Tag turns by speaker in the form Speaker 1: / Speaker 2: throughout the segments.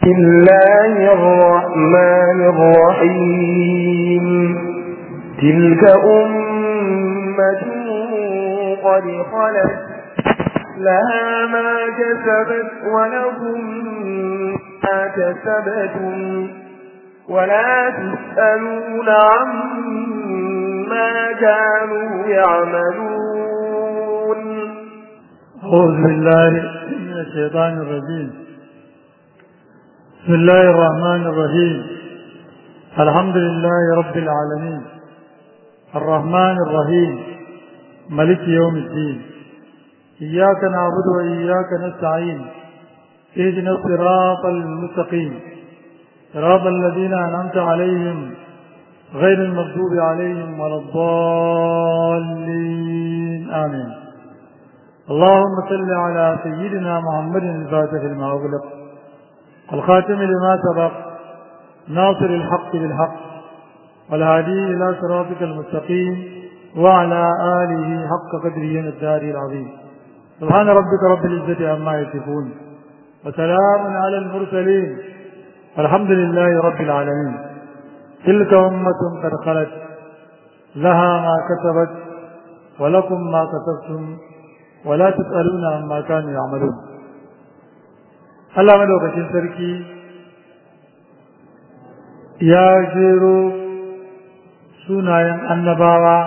Speaker 1: بسم الله الرحمن الرحيم تلك أمة قد خلت لها ما كسبت ولكم ما كسبتم ولا تسألون عما كانوا يعملون
Speaker 2: أعوذ بالله من الشيطان الرجيم بسم الله الرحمن الرحيم الحمد لله رب العالمين الرحمن الرحيم ملك يوم الدين إياك نعبد وإياك نستعين اهدنا الصراط المستقيم صراط الذين أنعمت عليهم غير المغضوب عليهم ولا الضالين آمين اللهم صل على سيدنا محمد الفاتح لما أغلق الخاتم لما سبق ناصر الحق بالحق والهادي إلى صراطك المستقيم وعلى آله حق قدره الدار العظيم سبحان ربك رب العزة عما يصفون وسلام على المرسلين والحمد لله رب العالمين تلك أمة قد خلت لها ما كسبت ولكم ما كسبتم ولا تسألون عما كانوا يعملون Allah madaukakin sarki ya jero sunayen annabawa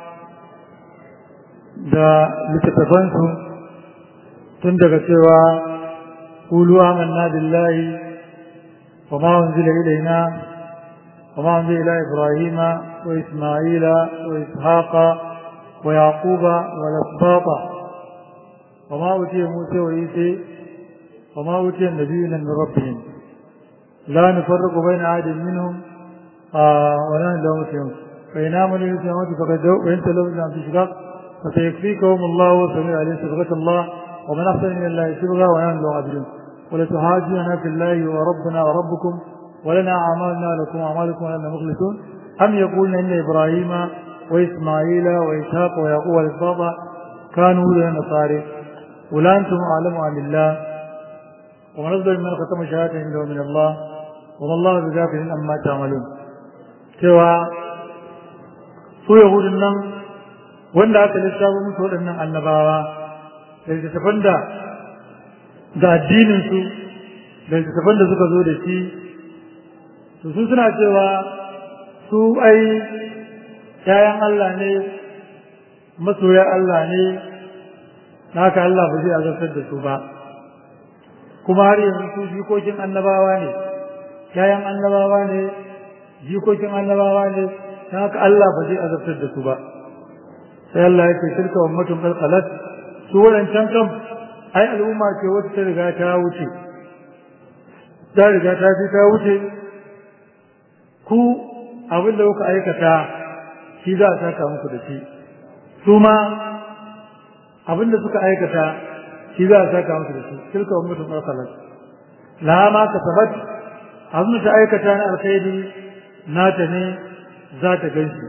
Speaker 2: da littattafansu tun daga cewa kulu amanna billahi wa ma unzila ilaina wa ma unzila ila ibrahima wa isma'ila wa ishaqa wa yaquba wa lasbata wa ma utiya musa wa isa wa ma utiya nabiyuna min rabbihim la nufarriqu bayna ahadin minhum wa la lahu muslimun fa in amanu bisamati faqad wa in talawna fi shiqaq فسيكفيكهم الله وسميع عليه صبغة الله ومن أحسن من الله صبغة ونحن له عابدون ولتحاجون في الله وربنا وربكم ولنا أعمالنا لكم أعمالكم ولنا مخلصون أم يقولون إن إبراهيم وإسماعيل وإسحاق ويعقوب والإسباط كانوا هدى النصارى ولا أنتم أعلم عن الله ومن أفضل من ختم شهادة عنده من الله وما الله بغافل أما تعملون سوى su yahudun nan wanda aka lissafo musu waɗannan annabawa da littattafan da da addininsu da littattafan da suka zo da shi to su suna cewa su ai ‘ya'yan Allah ne masoya Allah ne haka Allah ba zai azabtar da su ba kuma har yanzu su jikokin annabawa ne ‘ya'yan annabawa ne jikokin annabawa ne haka Allah ba zai azabtar da su ba sai Allah ya ce tilka ummatun qad qalat su wadancan kam ai al'umma ce wacce ta riga ta wuce ta riga ta ji ta wuce ku abin da kuka aikata shi za a saka muku da shi su ma abin da suka aikata shi za a saka muku da shi tilka ummatun qad qalat la ma kasabat abin da ta aikata na alkhairi nata ne za ta ganshi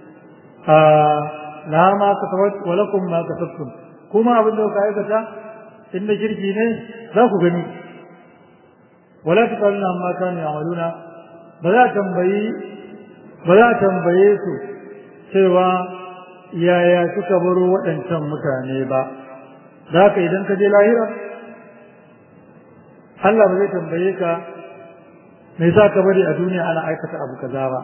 Speaker 2: la ma kasabat wa lakum ma kasabtum kuma abin da kuka aikata inda kirki ne za ku gani wala tuqaluna amma kanu ya'maluna ba za tambayi ba za tambaye su cewa yaya suka baro waɗancan mutane ba za ka idan ka je lahira Allah ba zai tambaye ka me yasa ka bari a duniya ana aikata abu kaza ba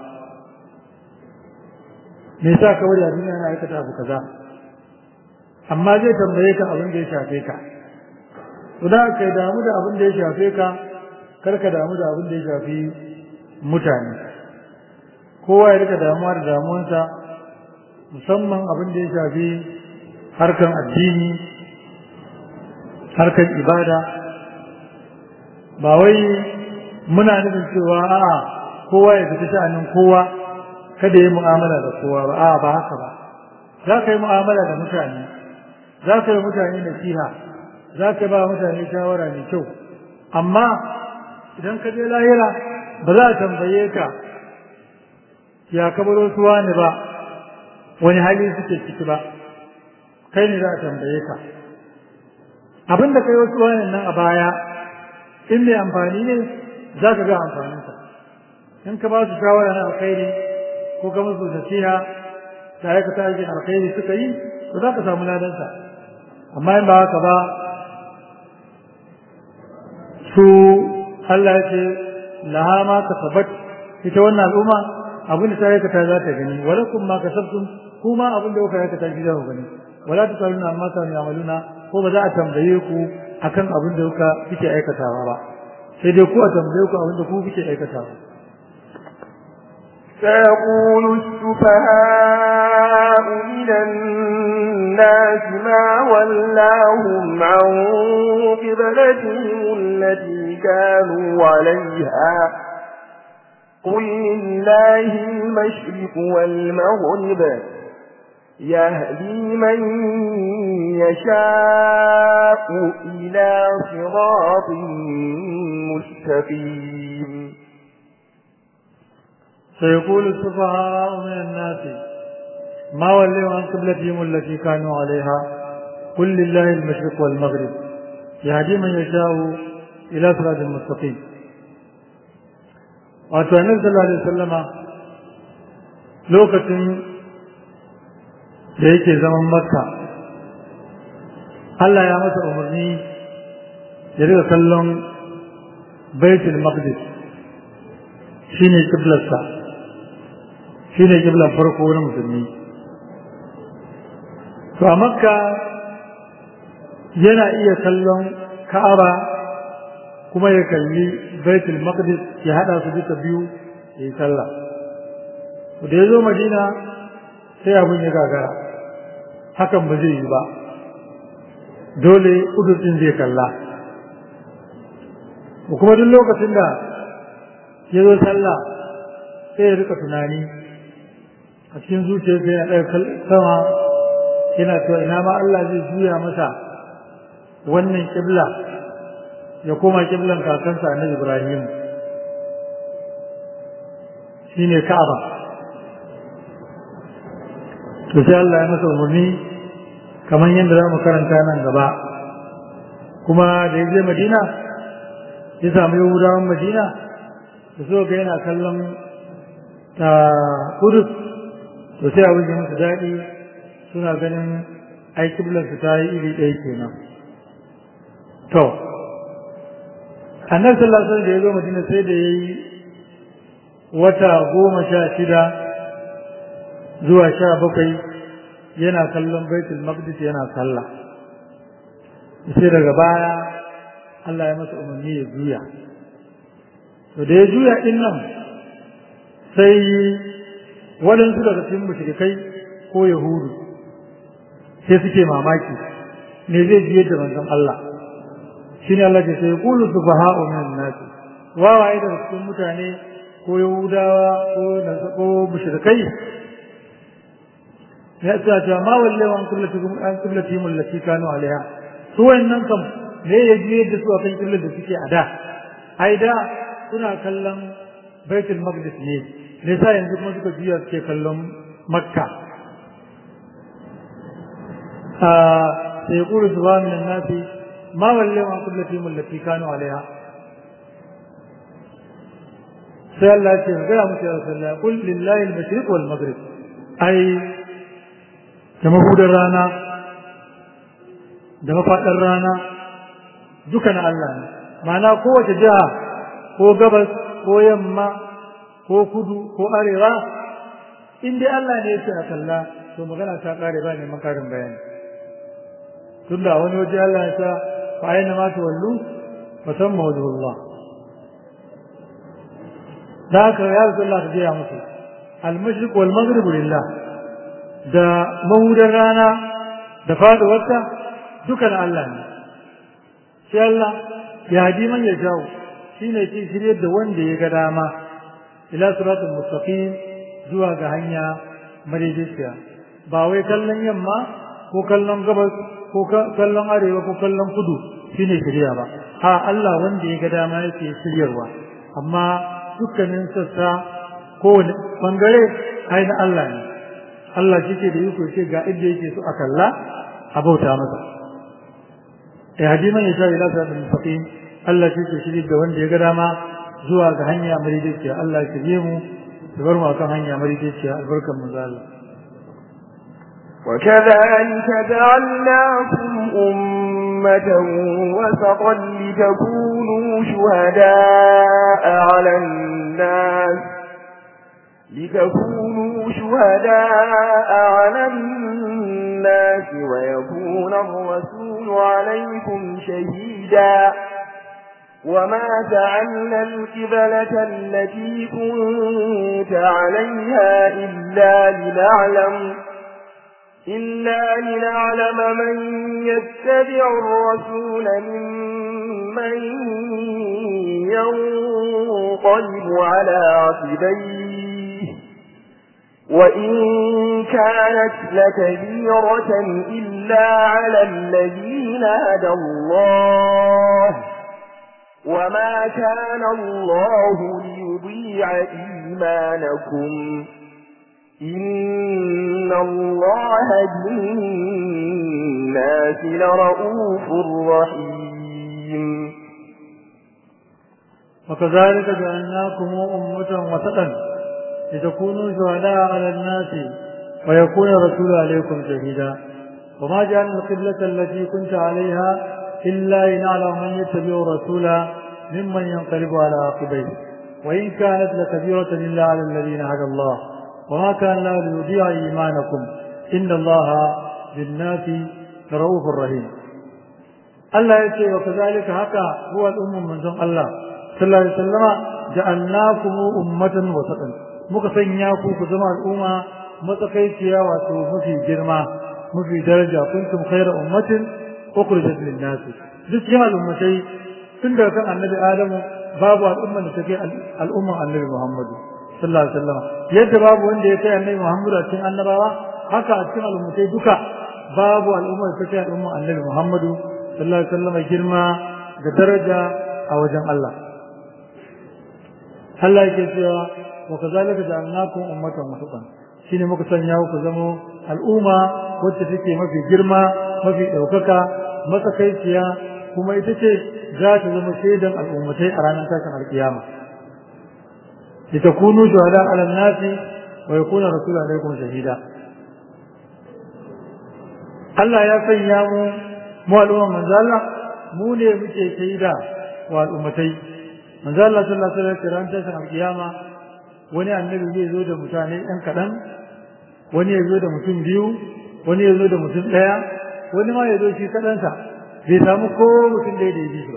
Speaker 2: me yasa ka bari a duniya ana aikata abu kaza amma zai tambaye ka abin da ya shafe ka to da kai damu da abin da ya shafe ka kar ka damu da abin da ya shafi mutane kowa ya rika damuwa da damuwansa musamman abin da ya shafi harkan addini harkan ibada ba wai muna nufin cewa a'a kowa ya fita sha'anin kowa kada yi mu'amala da kowa ba a'a ba haka ba za ka yi mu'amala da mutane za ka yi mutane nasiha za ka ba mutane shawara mai kyau amma idan ka je lahira ba za a tambaye ka ya kabaro suwa ne ba wani hali suke ciki ba kai ne za a tambaye ka abin da kai wasu wayan nan a baya in mai amfani ne za ka ga amfaninsa in ka ba su shawara na alkhairi ko ka musu nasiha da aikata aikin alkhairi suka yi to za ka samu ladansa amma in ba haka ba su Allah ya ce laha ma kasabat ita wannan al'umma abin da ta aikata za ta gani walakum ma kasabtum kuma abin da kuka aikata shi za ku gani wala tusaluna amma kanu yamaluna ko ba za a tambaye ku akan abin da kuka kike aikatawa ba sai dai ku a tambaye ku abin da ku kike aikatawa
Speaker 1: سيقول السفهاء من الناس ما ولاهم عن قبلتهم التي كانوا عليها قل لله المشرق والمغرب يهدي من يشاء إلى صراط مستقيم
Speaker 2: سيقول السفهاء من الناس ما ولوا عن قبلتهم التي كانوا عليها قل لله المشرق والمغرب يهدي من يشاء إلى صراط مستقيم wato annabi sallallahu alaihi wasallama lokacin da yake zaman makka Allah ya masa umarni ya riga kallon baitul maqdis shine kiblarsa shine kiblar farko na musulmi to a makka yana iya kallon ka'aba kuma ya kalli baitul maqdis ya hada su duka biyu ya yi sallah da ya zo madina sai abin ya gagara hakan ba zai yi ba dole udurcin zai kalla kuma duk lokacin da ya zo sallah sai ya rika tunani a cikin zuciyarsa yana ɗaga sama yana cewa ina ma Allah zai juya masa wannan kibla ya koma kiblan kakansa annabi Ibrahim shine Ka'aba to sai Allah ya masa umarni kamar yadda za mu karanta nan gaba kuma da ya je Madina ya samu Yahudawan Madina da so ga yana kallon ta Kudus to sai abin da musu daɗi suna ganin ai kiblansu ta yi iri ɗaya kenan to annabi sallallahu alaihi wasallam da ya zo madina sai da yayi wata goma sha shida zuwa sha bakwai yana kallon baitul maqdis yana sallah sai daga baya Allah ya masa umarni ya juya to da ya juya din nan sai waɗansu daga cikin mushrikai ko yahudu sai suke mamaki me zai jiyar da manzon Allah shi ne Allah ke sai kulu su fa ha'u min nas wawaye daga cikin mutane ko yahudawa ko ko mushrikai ya ce ta ma walle wa kullatukum an kullatikum allati kanu alaiha su wannan kam me ya ji yadda su akan kullar da suke a da ai da suna kallon baitul maqdis ne ne sa yanzu kuma suka juya suke kallon makka سيقول سبحان من الناس ما ولوا عن قبلتهم التي كانوا عليها sai Allah ce ga gaya musu ya Rasulullah kul lillahi al-mashriq wal maghrib ai da mahudar rana da mafaɗar rana duka na Allah ne ma'ana kowace jiha ko gabas ko yamma ko kudu ko arewa in dai Allah ne yake a kalla to magana ta kare ba ne makarin bayani tunda wani waje Allah ya sa fa aina ma tuwallu fa samma wajhullah da haka ya Rasulullah ta gaya musu al-mashriq wal maghrib lillah da mahudar rana da faduwarta duka na Allah ne sai Allah ya hadi man ya jawo shine ke shirye da wanda ya ga dama ila siratul mustaqim zuwa ga hanya madaidaiciya ba wai kallon yamma ko kallon gabas ko kallon arewa ko kallon kudu shine shirya ba ha Allah wanda ya ga dama yake shiryarwa amma dukkanin sassa kowane bangare ai na Allah ne Allah shi ke da iko ce ga inda yake so a kalla a bauta masa ya hadi man ya sha ila siratul mustaqim Allah shi ke shirye da wanda ya ga dama zuwa ga hanya madaidaiciya Allah ya je mu da bar mu akan hanya madaidaiciya albarkan manzo Allah
Speaker 1: وكذلك جعلناكم أمة وسطا لتكونوا شهداء على الناس لتكونوا شهداء على الناس ويكون الرسول عليكم شهيدا وما جعلنا القبلة التي كنت عليها إلا لنعلم إلا لنعلم من يتبع الرسول ممن ينقلب على عقبيه وإن كانت لكبيرة إلا على الذين هدى الله وما كان الله ليضيع إيمانكم إن الله بالناس لرؤوف رحيم
Speaker 2: وكذلك جعلناكم أمة وسطا لتكونوا شهداء على الناس ويكون الرسول عليكم شهيدا وما جعلنا القبلة التي كنت عليها إلا لنعلم من يتبع الرسول ممن ينقلب على عقبيه وإن كانت لكبيرة إلا على الذين هدى الله وما كان الله ليضيع إيمانكم إن الله بالناس لرؤوف رحيم الله يقول وكذلك هكا هو الأم من زم الله صلى الله عليه وسلم جعلناكم أمة وسطا muka sanya ku ku zama al'umma matsakaiciya wato mafi girma mafi daraja kuntum khayra ummatin ukhrijat lin nas duk cikin al'ummatai tun daga kan annabi adamu babu al'umma da take al'umman annabi muhammadu sallallahu alaihi wasallam yadda babu wanda ya kai annabi muhammadu a cikin annabawa haka a cikin al'ummatai duka babu al'umma da take al'umman annabi muhammadu sallallahu alaihi wasallam girma da daraja a wajen Allah Allah yake cewa wa kazalika ja'alnakum ummatan wasatan shine muka sanya ku zamo al'umma wacce take mafi girma mafi daukaka matsakaiciya kuma ita ce za ta zama shaidan al'ummatai a ranar tashin alkiyama litakunu shuhada ala nasi wa yakuna rasul alaikum shahida Allah ya sanya mu mu al'umma manzo Allah mu ne muke shaida wa al'ummatai manzo Allah sallallahu alaihi wasallam ran tashin alkiyama wani annabi zai zo da mutane ɗan kaɗan wani ya zo da mutum biyu wani ya zo da mutum ɗaya wani ma ya zo shi kaɗansa bai samu ko mutum da ya da ba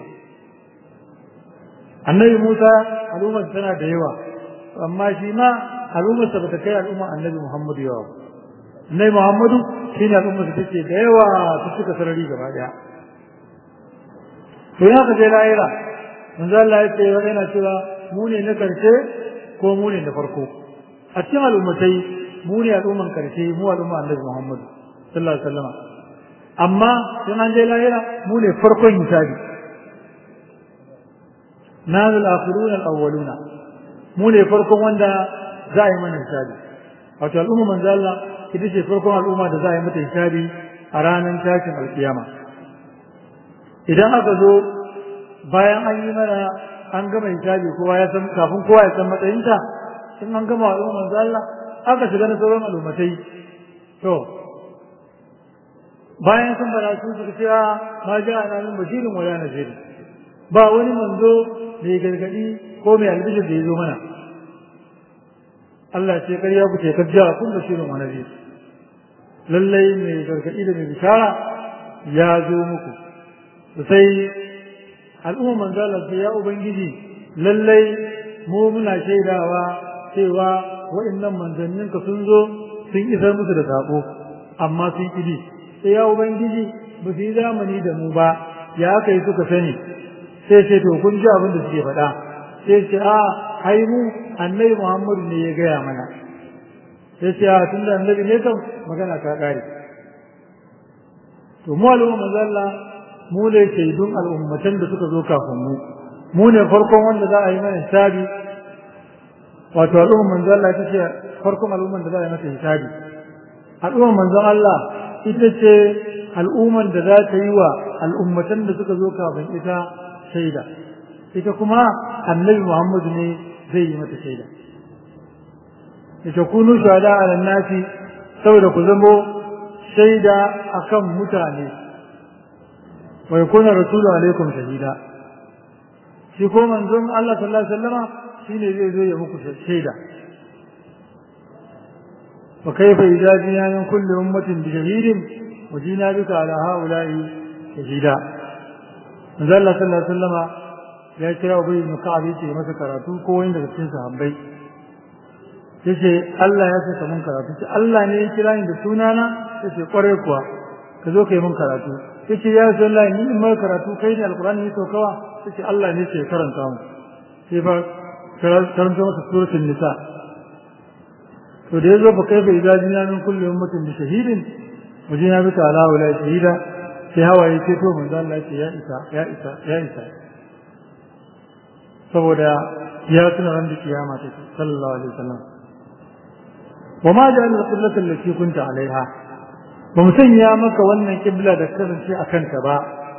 Speaker 2: annabi musa al'ummar tana da yawa amma shi ma al'ummarsa ba ta kai al'ummar annabi muhammadu yawa annabi muhammadu shi ne al'ummar ta ce da yawa ta cika sarari gaba ɗaya to ya ka je lahira manzo Allah ya ce yana cewa mu ne na karshe ko mu ne da farko a cikin al'ummatai mu ne al'umman karshe mu al'umma annabi Muhammad sallallahu alaihi wasallam amma in an je lahira mu ne farkon hisabi nanu al-akhirun al-awwaluna mu ne farkon wanda za a yi mana hisabi wato al'umma manzo Allah ita ce farkon al'umma da za a yi mata hisabi a ranar tashin alkiyama idan aka zo bayan an yi mana an gama hisabi kowa ya san kafin kowa ya san matsayinta in an gama al'umma manzo Allah aka shiga na sauran al'ummatai to bayan sun bada su suka ce ma ja ana min bashirin wala nazir ba wani manzo mai gargadi ko mai albishir da ya zo mana Allah ce ƙarya ku ce kajja kun bashirin wa nazir lallai mai gargadi da mai bishara ya zo muku sai al'umma manzo Allah ce ya ubangiji lallai mu muna shaidawa cewa wa'annan manzannin ka sun zo sun isar musu da sako amma sun kidi sai ya ubangiji ba su yi zamani da mu ba ya aka yi suka sani sai ce to kun ji abin da suke faɗa sai ce a ai mu annabi Muhammadu ne ya gaya mana sai ce a tunda annabi ne kan magana ta ƙare to mu al'umma manzo Allah mu ne shaidun al'ummatan da suka zo kafin mu mu ne farkon wanda za a yi mana hisabi wato al'umman manzo Allah ita ce farkon al'umman da za a yi mata hisabi al'umman manzo Allah ita ce al'umman da za ta yi wa al'ummatan da suka zo kafin ita shaida ita kuma annabi Muhammadu ne zai yi mata shaida ita kunu shuhada ala nasi saboda ku zamo shaida akan mutane wa yakuna rasulu alaikum shahida shi ko manzon Allah sallallahu alaihi wasallama shine zai zo ya muku shaida wa kayfa idza jina min kulli ummatin bi shahidin wa jina bika ala haula'i shahida manzon Allah sallallahu alaihi wasallama ya kira Ubay ibn Ka'ab yace masa karatu ko wani daga cikin sahabbai yace Allah ya saka mun karatu ce Allah ne ya kira ni da sunana yace kware kuwa ka zo kai mun karatu yace ya Rasulullahi ni in mai karatu kai ne alqur'ani ne saukawa yace Allah ne ke karanta mu sai ba karanta masa suratul nisa to da yazo fa kai fa idza jina min kulli ummatin bi shahidin wajina bika ala wala shahida sai hawaye ce to manzo Allah ce ya isa ya isa ya isa saboda ya tuna ran da kiyama take sallallahu alaihi wasallam wa ma ja'al al-qiblata allati kunta alaiha ba mu sanya maka wannan kibla da kasance a kanta ba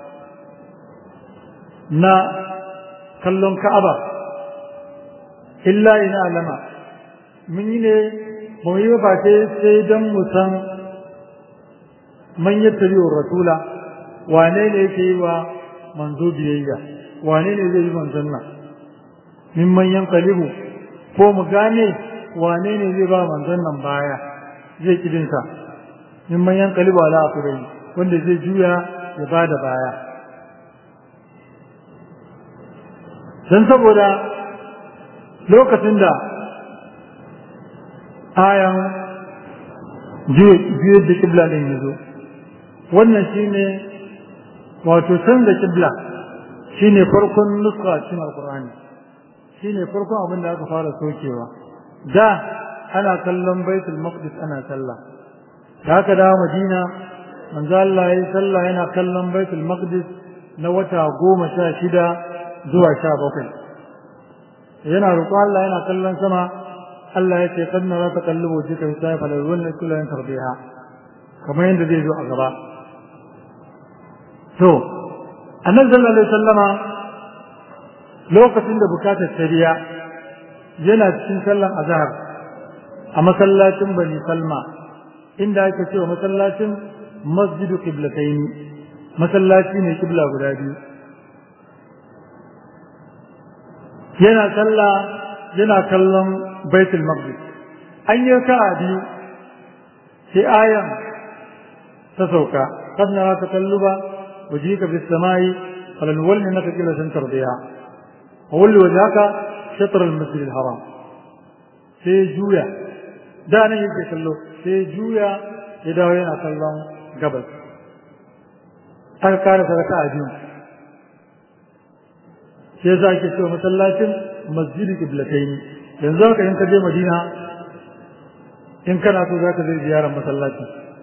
Speaker 2: na kallon ka'aba illa ina alama mun yi ne ba mu yi ba sai dan mu san man yattabi rasula wane ne yake yi wa manzo biyayya wane ne zai yi manzon nan min manyan kalibu ko mu gane wane ne zai ba manzon nan baya zai kidinsa min manyan kalibu ala akurai wanda zai juya ya ba da baya don saboda lokacin da ayan juyar da kibla ɗin ya zo wannan shine wato canza kibla shine farkon nuska cikin alkur'ani shine farkon abin da aka fara sokewa da ana kallon baitul maqdis ana sallah da haka da madina manzo Allah yayi sallah yana kallon baitul maqdis na wata goma sha shida zuwa sha bakwai yana roƙo Allah yana kallon sama Allah ya ce kad nara taqallubu jika sai fa lawal kullan tarbiha kamar yadda zai zo a gaba to annabi sallallahu alaihi wasallama lokacin da bukatar shari'a yana cikin sallan azhar a masallacin bani salma inda ake cewa masallacin masjidu qiblatayn masallaci ne kibla guda biyu yana sallah yana kallon baitul maqdis an yi ka'a biyu sai ayan ta sauka kad nara takalluba wajhika bis samai falanwallinaka qiblatan tardiha وولي وجهك شطر المسجد الحرام sai juya da nan yake kallo sai juya ya dawo yana kallon gabas aka kare sadaka a biyu sai za ke cewa masallacin masjidi kiblatain yanzu haka in ka je madina in kana so za ka zai ziyarar masallaci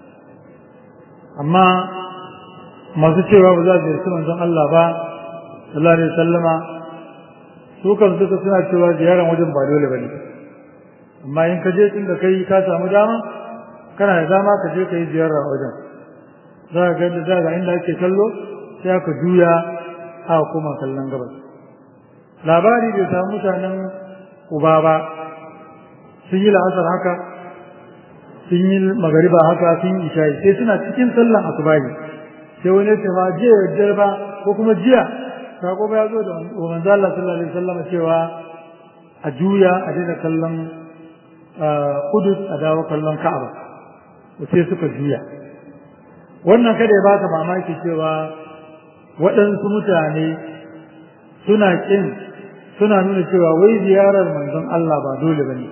Speaker 2: amma masu cewa ba za su ziyarci manzon Allah ba sallallahu alaihi wasallama su kan suka suna cewa ziyarar wajen ba dole ba ne amma in ka je tun da kai ka samu dama kana da dama ka je ka yi ziyara a wajen za ka ga za ga inda ake kallo sai aka juya a koma kallon gabas labari bai samu mutanen uba ba sun yi la'asar haka sun yi magariba haka sun yi isha'i sai suna cikin sallan asubahi sai wani ya ce ma jiya yaddar ba ko kuma jiya sako ba ya zo da manzo Allah sallallahu alaihi wasallam cewa a juya a daina kallon Qudus a dawo kallon Ka'aba sai suka juya wannan kada ya baka mamaki cewa waɗansu mutane suna kin suna nuna cewa wai ziyarar manzon Allah ba dole bane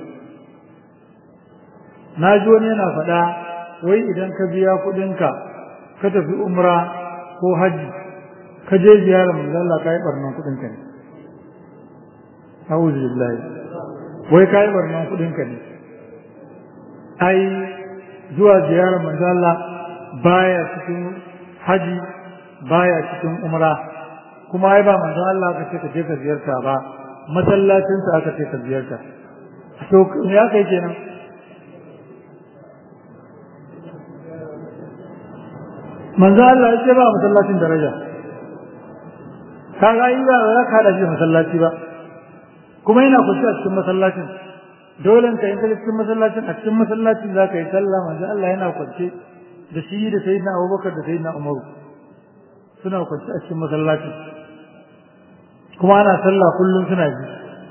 Speaker 2: na ji wani yana faɗa wai idan ka biya kuɗinka ka tafi umra ko hajji ka je ziyarar manzo Allah kai barnan kudin ka ne a'udhu billahi wai kai barnan kudin ka ne ai zuwa ziyarar manzo Allah baya cikin haji baya cikin umra kuma ai ba manzo Allah ka ce ka je ka ziyarta ba masallacin sa aka ce ka ziyarta to me ya kai kenan manzo Allah ya ce ba masallacin daraja kaga ai ba za ka hada shi masallaci ba kuma yana kusa a cikin masallacin dole ka yi cikin masallacin a cikin masallacin za ka yi sallah manzo Allah yana kwance da shi da sayyidina Abubakar da sayyidina Umar suna kwance a cikin masallacin kuma ana sallah kullum suna ji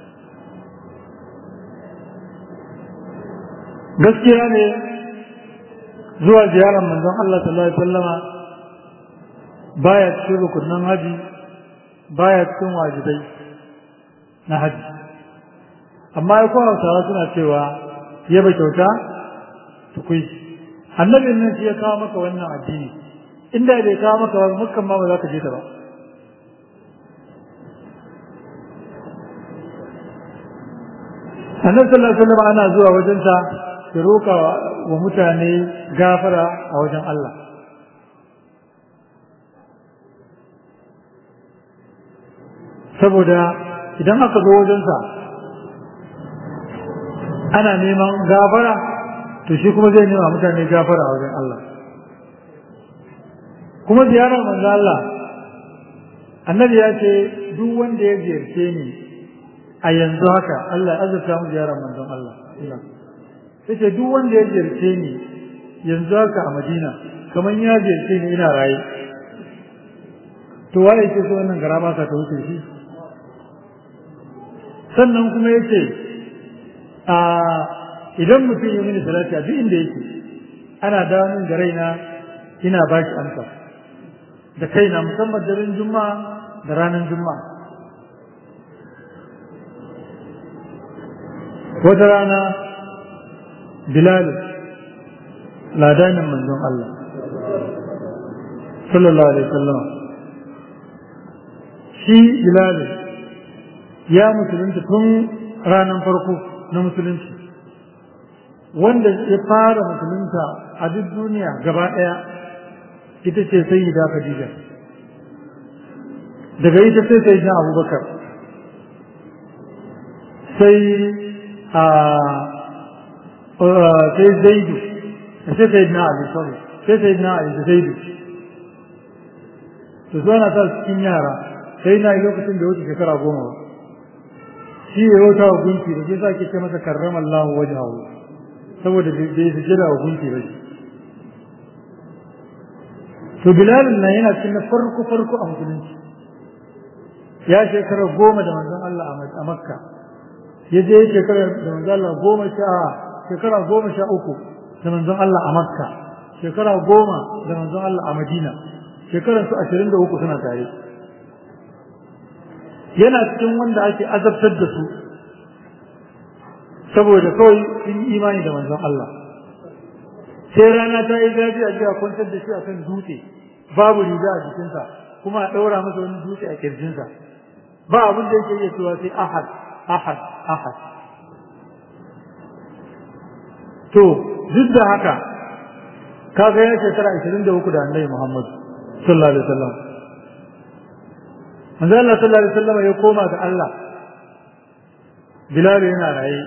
Speaker 2: gaskiya ne zuwa ziyarar manzon Allah sallallahu alaihi wasallama baya cikin rukunin haji baya cikin wajibai na haji amma ya kowa hausawa suna cewa yaba kyauta tukui annabin nan shi ya kawo maka wannan addini inda bai kawo maka ba mukan ma ba za ka je ta ba annabi sallallahu alaihi wasallam ana zuwa wajensa ya roka wa mutane gafara a wajen Allah saboda idan aka zo wajensa ana neman gafara to shi kuma zai nema mutane gafara a wajen Allah kuma ziyarar manzo Allah annabi ya ce duk wanda ya ziyarce ni a yanzu haka Allah ya azurta mu ziyarar manzon Allah yace duk wanda ya ziyarce ni yanzu haka a Madina kamar ya ziyarce ni ina raye to waye ce so wannan garaba ka ta wuce shi sannan kuma yace a idan mutum ya mini salati a duk inda yake ana dawo min da raina ina ba shi amsa da kaina musamman daren juma'a da ranar juma'a wata rana bilal ladanin manzon Allah sallallahu alaihi wasallam shi bilal ya musulunta tun ranar farko na musulunci wanda ya fara musulunta a duk duniya gaba ɗaya ita ce sayyida Khadija daga ita sai sayyidina Abubakar sai a sai Zaidu sai sayyidina Ali sorry sai sayyidina Ali da Zaidu to zo na ta cikin yara sai na lokacin da wuce shekara goma ba shi ya wata wa gunki da ke sa ke ce masa karrama Allah wajahu saboda bai su jira wa gunki ba shi to bilal nan yana cikin na farko farko a musulunci ya shekara goma da manzon Allah a makka ya je shekara da manzon Allah goma sha shekara goma sha uku da manzon Allah a makka shekara goma da manzon Allah a madina shekaran su ashirin da uku suna tare yana cikin wanda ake azabtar da su saboda kawai sun yi imani da manzon Allah sai rana ta yi zafi a jiya kwantar da shi akan dutse babu riga a jikinsa kuma a ɗaura masa wani dutse a kirjinsa ba abin da yake iya cewa sai ahad ahad ahad to duk da haka kaga ya shekara 23 da annabi Muhammad sallallahu alaihi wasallam manzo Allah sallallahu alaihi wasallam ya koma ga Allah Bilal yana raye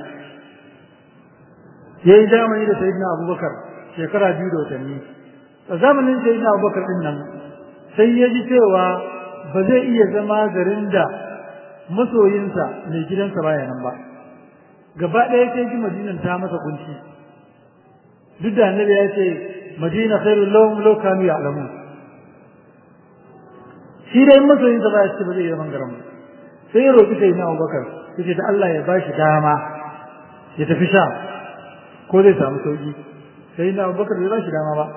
Speaker 2: yayi zamani da Sayyidina Abubakar shekara biyu da watanni a zamanin Sayyidina Abubakar din nan sai ya ji cewa ba zai iya zama garin da masoyinsa mai gidansa baya nan ba gaba ɗaya sai ji madinan ta masa kunci duk da annabi ya ce madina khairul lahum law kanu ya'lamun shi dai masoyinsa ba ya ce ba zai yi zaman garin ba sai ya roƙi sai na Abubakar yace da Allah ya bashi dama ya tafi sha ko zai samu sauki sai na Abubakar bai bashi dama ba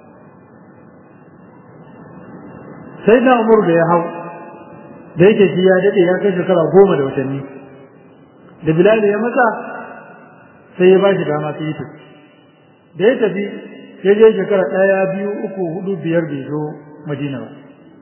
Speaker 2: sai na Umar da ya hau da yake shi ya dade ya kai shekara goma da watanni da Bilal ya masa sai ya bashi dama sai ya tafi da ya tafi ya je shekara ɗaya biyu uku hudu biyar bai zo Madina ba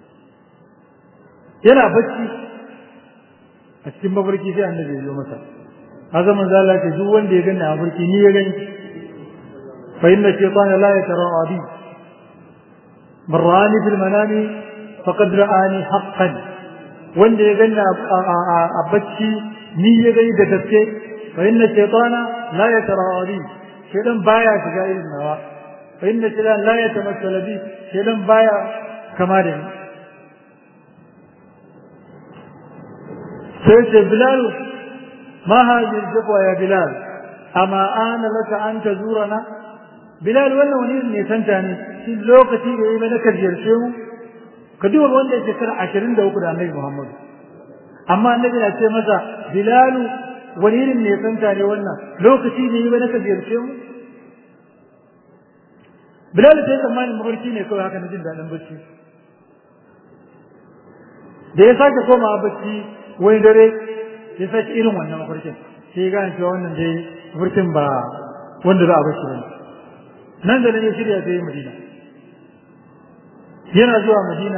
Speaker 2: yana bacci a cikin mafarki sai annabi ya zo masa haka manzo Allah ce duk wanda ya gani a mafarki ni ya gani fa inna shaytana la yatara'a bi man ra'ani fil manami faqad ra'ani haqqan wanda ya gani a bacci ni ya gani da gaske fa inna shaytana la yatara'a bi shaytan baya shiga irin nawa fa inna shaytan la yatamassala bi shaytan baya kama da ni sai ce bilal ma hadhihi al-jabwa ya bilal amma ana laka an tazurana bilal wannan wani ne santa ne shi lokaci da yayi mana kajiyarce mu ka duba wanda yake shekara ashirin da uku da annabi muhammad amma annabi na ce masa bilalu wani irin ne santa ne wannan lokaci da yayi mana kajiyarce mu bilal sai tsammanin mafarki ne kawai haka na jin daɗin bacci da ya sake komawa bacci wani dare ya sake irin wannan mafarkin sai ya gane cewa wannan dai mafarkin ba wanda za a bashi ba nan da nan ya shirya sai madina yana zuwa madina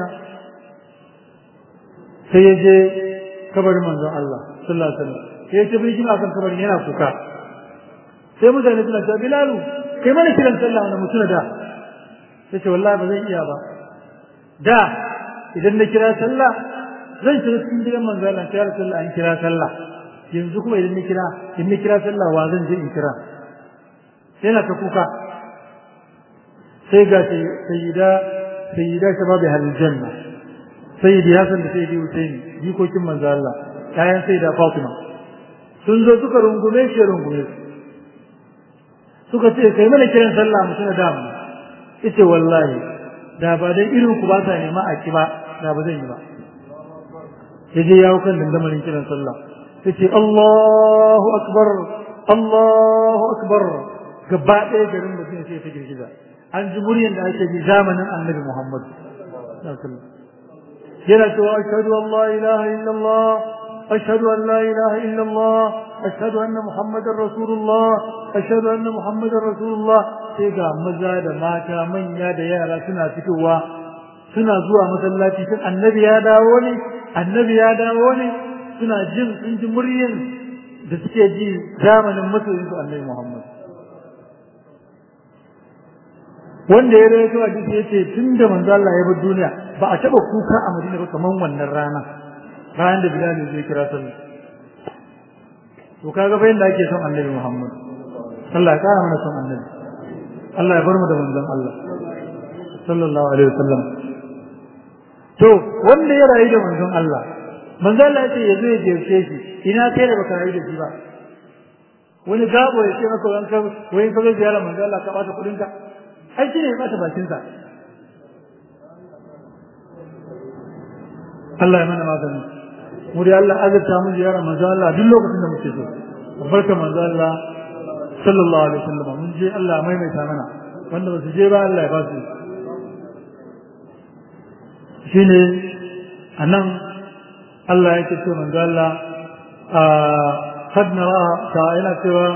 Speaker 2: sai ya je kabarin manzon Allah sallallahu alaihi wasallam sai ya ce bai kina kan kabarin yana kuka sai mutane suna cewa bilalu kai mana kiran sallah wannan mutuna da sai ce wallahi ba zan iya ba da idan na kira sallah zan shiga cikin gidan manzo Allah sai Rasulullah an kira sallah yanzu kuma idan na kira in na kira sallah wa zan je in kira sai na ta kuka sai ga sayyida sayyida shababi hal janna sayyidi Hassan da sayyidi Hussein jikokin manzo Allah ƴaƴan sayyida Fatima sun zo suka rungume shi rungume su suka ce kai mana kiran sallah mu tuna da mu ita wallahi da ba dai irin ku ba sa nema a ki ba da ba zan yi ba ya je yawo kan dandamalin kiran sallah ya ce Allahu akbar Allahu akbar gaba ɗaya garin mutum sai ta girgiza an ji muryan da ake ji zamanin annabi Muhammad yana cewa ashhadu an la ilaha illallah ashhadu an la ilaha illallah ashhadu anna muhammadar rasulullah ashhadu anna muhammadar rasulullah sai ga maza da mata manya da yara suna fitowa suna zuwa masallaci tun annabi ya dawo ne annabi ya dawo ne suna jin sun ji muryan da suke ji zamanin masoyinsu annabi Muhammad wanda ya rawaito a duk yace tun da manzo Allah ya bar duniya ba a taba kuka a Madina ba kaman wannan rana ranar da Bilal zai kira sallah to kaga fa yanda ake son annabi Muhammad Allah ya kara mana son annabi Allah ya bar mu da manzon Allah sallallahu alaihi wasallam to wanda ya rayu da manzon Allah manzon Allah ya ce ya zo ya jefe shi ina kai da baka rayu da shi ba wani gabo ya ce maka wanka wani ka zo ziyara manzon Allah ka bata kudin ka ai shi ne ya bata bakin sa Allah ya mana magani mu da Allah azurta mu ziyara manzon Allah duk lokacin da muke so barka manzon Allah sallallahu alaihi wasallam mun je Allah maimaita mana wanda ba su je ba Allah ya ba su shine anan Allah yake ce manzo Allah a kad nara ta yana cewa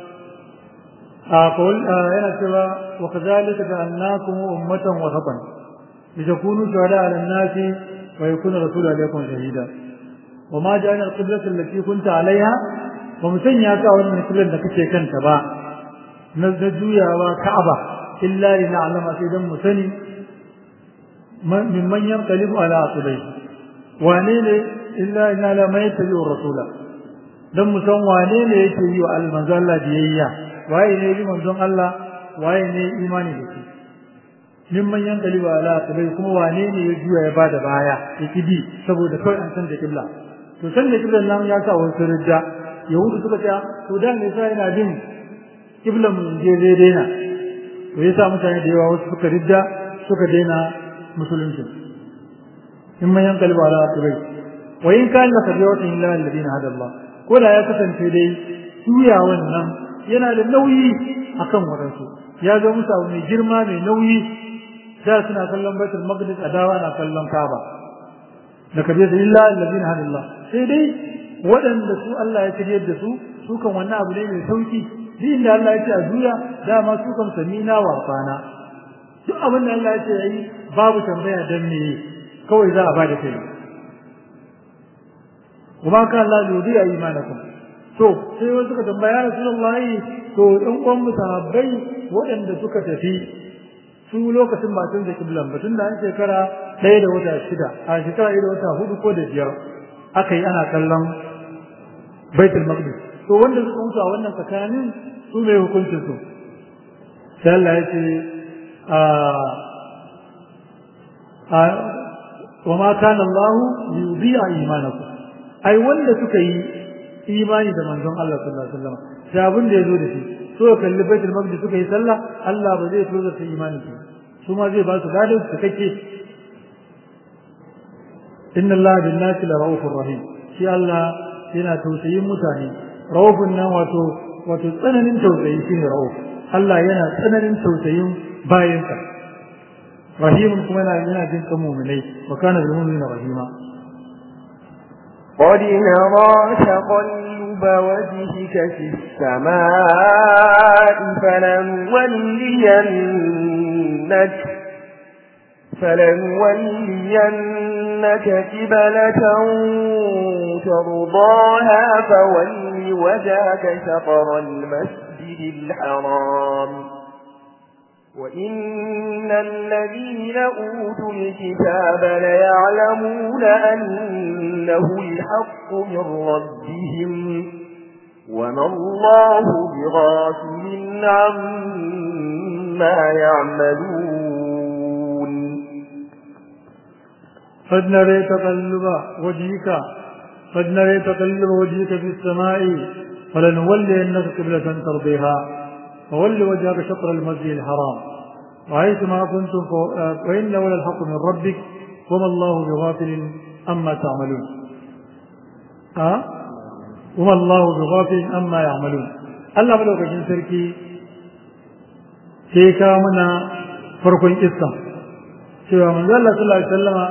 Speaker 2: a qul yana cewa wa kadhalika ja'alnakum ummatan wasatan litakunu shuhada 'ala an-nasi wa yakuna rasulu alaykum shahida وما جعلنا القبلة التي كنت عليها ومسنيا كأول من كل أنك كنت با نزجويا وكعبة إلا لنعلم سيدا مسني ممن ينقلب على عقبيه wane ne illa ina la mai tabi rasula dan mu san wane ne yake yi wa almanzo Allah biyayya waye ne bi manzon Allah waye ne imani da shi mimman yankali wa ala tabai kuma wane ne ya juya ya bada baya ya kidi saboda kawai an san da kibla to san da kiblan nan ya sa wasu rijja yahudu suka ce to dan ne sai yana bin kiblan mu je zai daina to yasa mutane da yawa wasu suka rijja suka daina musulunci mimman yankali wa ala tabai wa in kana kabiyatu illa alladhina hada Allah ko da ya kasance dai suya wannan yana da nauyi akan wadansu ya ga musu abu mai girma mai nauyi da suna kallon baitul maqdis adawa na kallon kaaba da kabiyatu illa alladhina hada Allah sai dai waɗanda su Allah ya shiryar da su su kan wannan abu ne mai sauki duk inda Allah ya ce a juya dama su kan samina wa fana duk abin da Allah ya ce yayi babu tambaya dan me kawai za a bada kai kuma kan Allah yudi a imanakum to sai wasu suka tambaya rasulullahi to ɗan uwan mu sahabbai waɗanda suka tafi su lokacin ba tun da kiblan ba tun da an shekara ɗaya da wata shida a shekara ɗaya da wata hudu ko da biyar aka yi ana kallon baitul maqdis to wanda suka mutu a wannan tsakanin su mai hukuncin su sai Allah ya ce a wa ma kana Allah liyudhi'a imanakum ai wanda suka yi imani da manzon Allah sallallahu alaihi wasallam da abin da yazo da shi so kalli baitul maqdis suka yi sallah Allah ba zai tozo su imani su su ma zai ba su dadin su kake inna Allah bin nasi la raufur rahim shi Allah yana tausayin mutane raufun nan wato wato tsananin tausayi shine rauf Allah yana tsananin tausayin bayansa rahimun kuma yana yana jin kan mu'minai wa kana bil mu'minina rahima
Speaker 1: قد نرى تقلب وجهك في السماء فلنولينك فلنولينك قبلة ترضاها فول وجهك شطر المسجد الحرام وإن الذين أوتوا الكتاب ليعلمون أنه الحق من ربهم وما الله بغافل عما يعملون
Speaker 2: قد نري تقلب وجهك قد نري تقلب وجهك في السماء فلنولينك قبلة ترضيها فول وجهك شطر المسجد الحرام وحيث ما كنتم وإن ولا الحق من ربك وما الله بغافل أما تعملون أه؟ وما الله بغافل أما يعملون الله بلوك جن سركي سيكا منا فرق القصة سوى من الله صلى الله عليه وسلم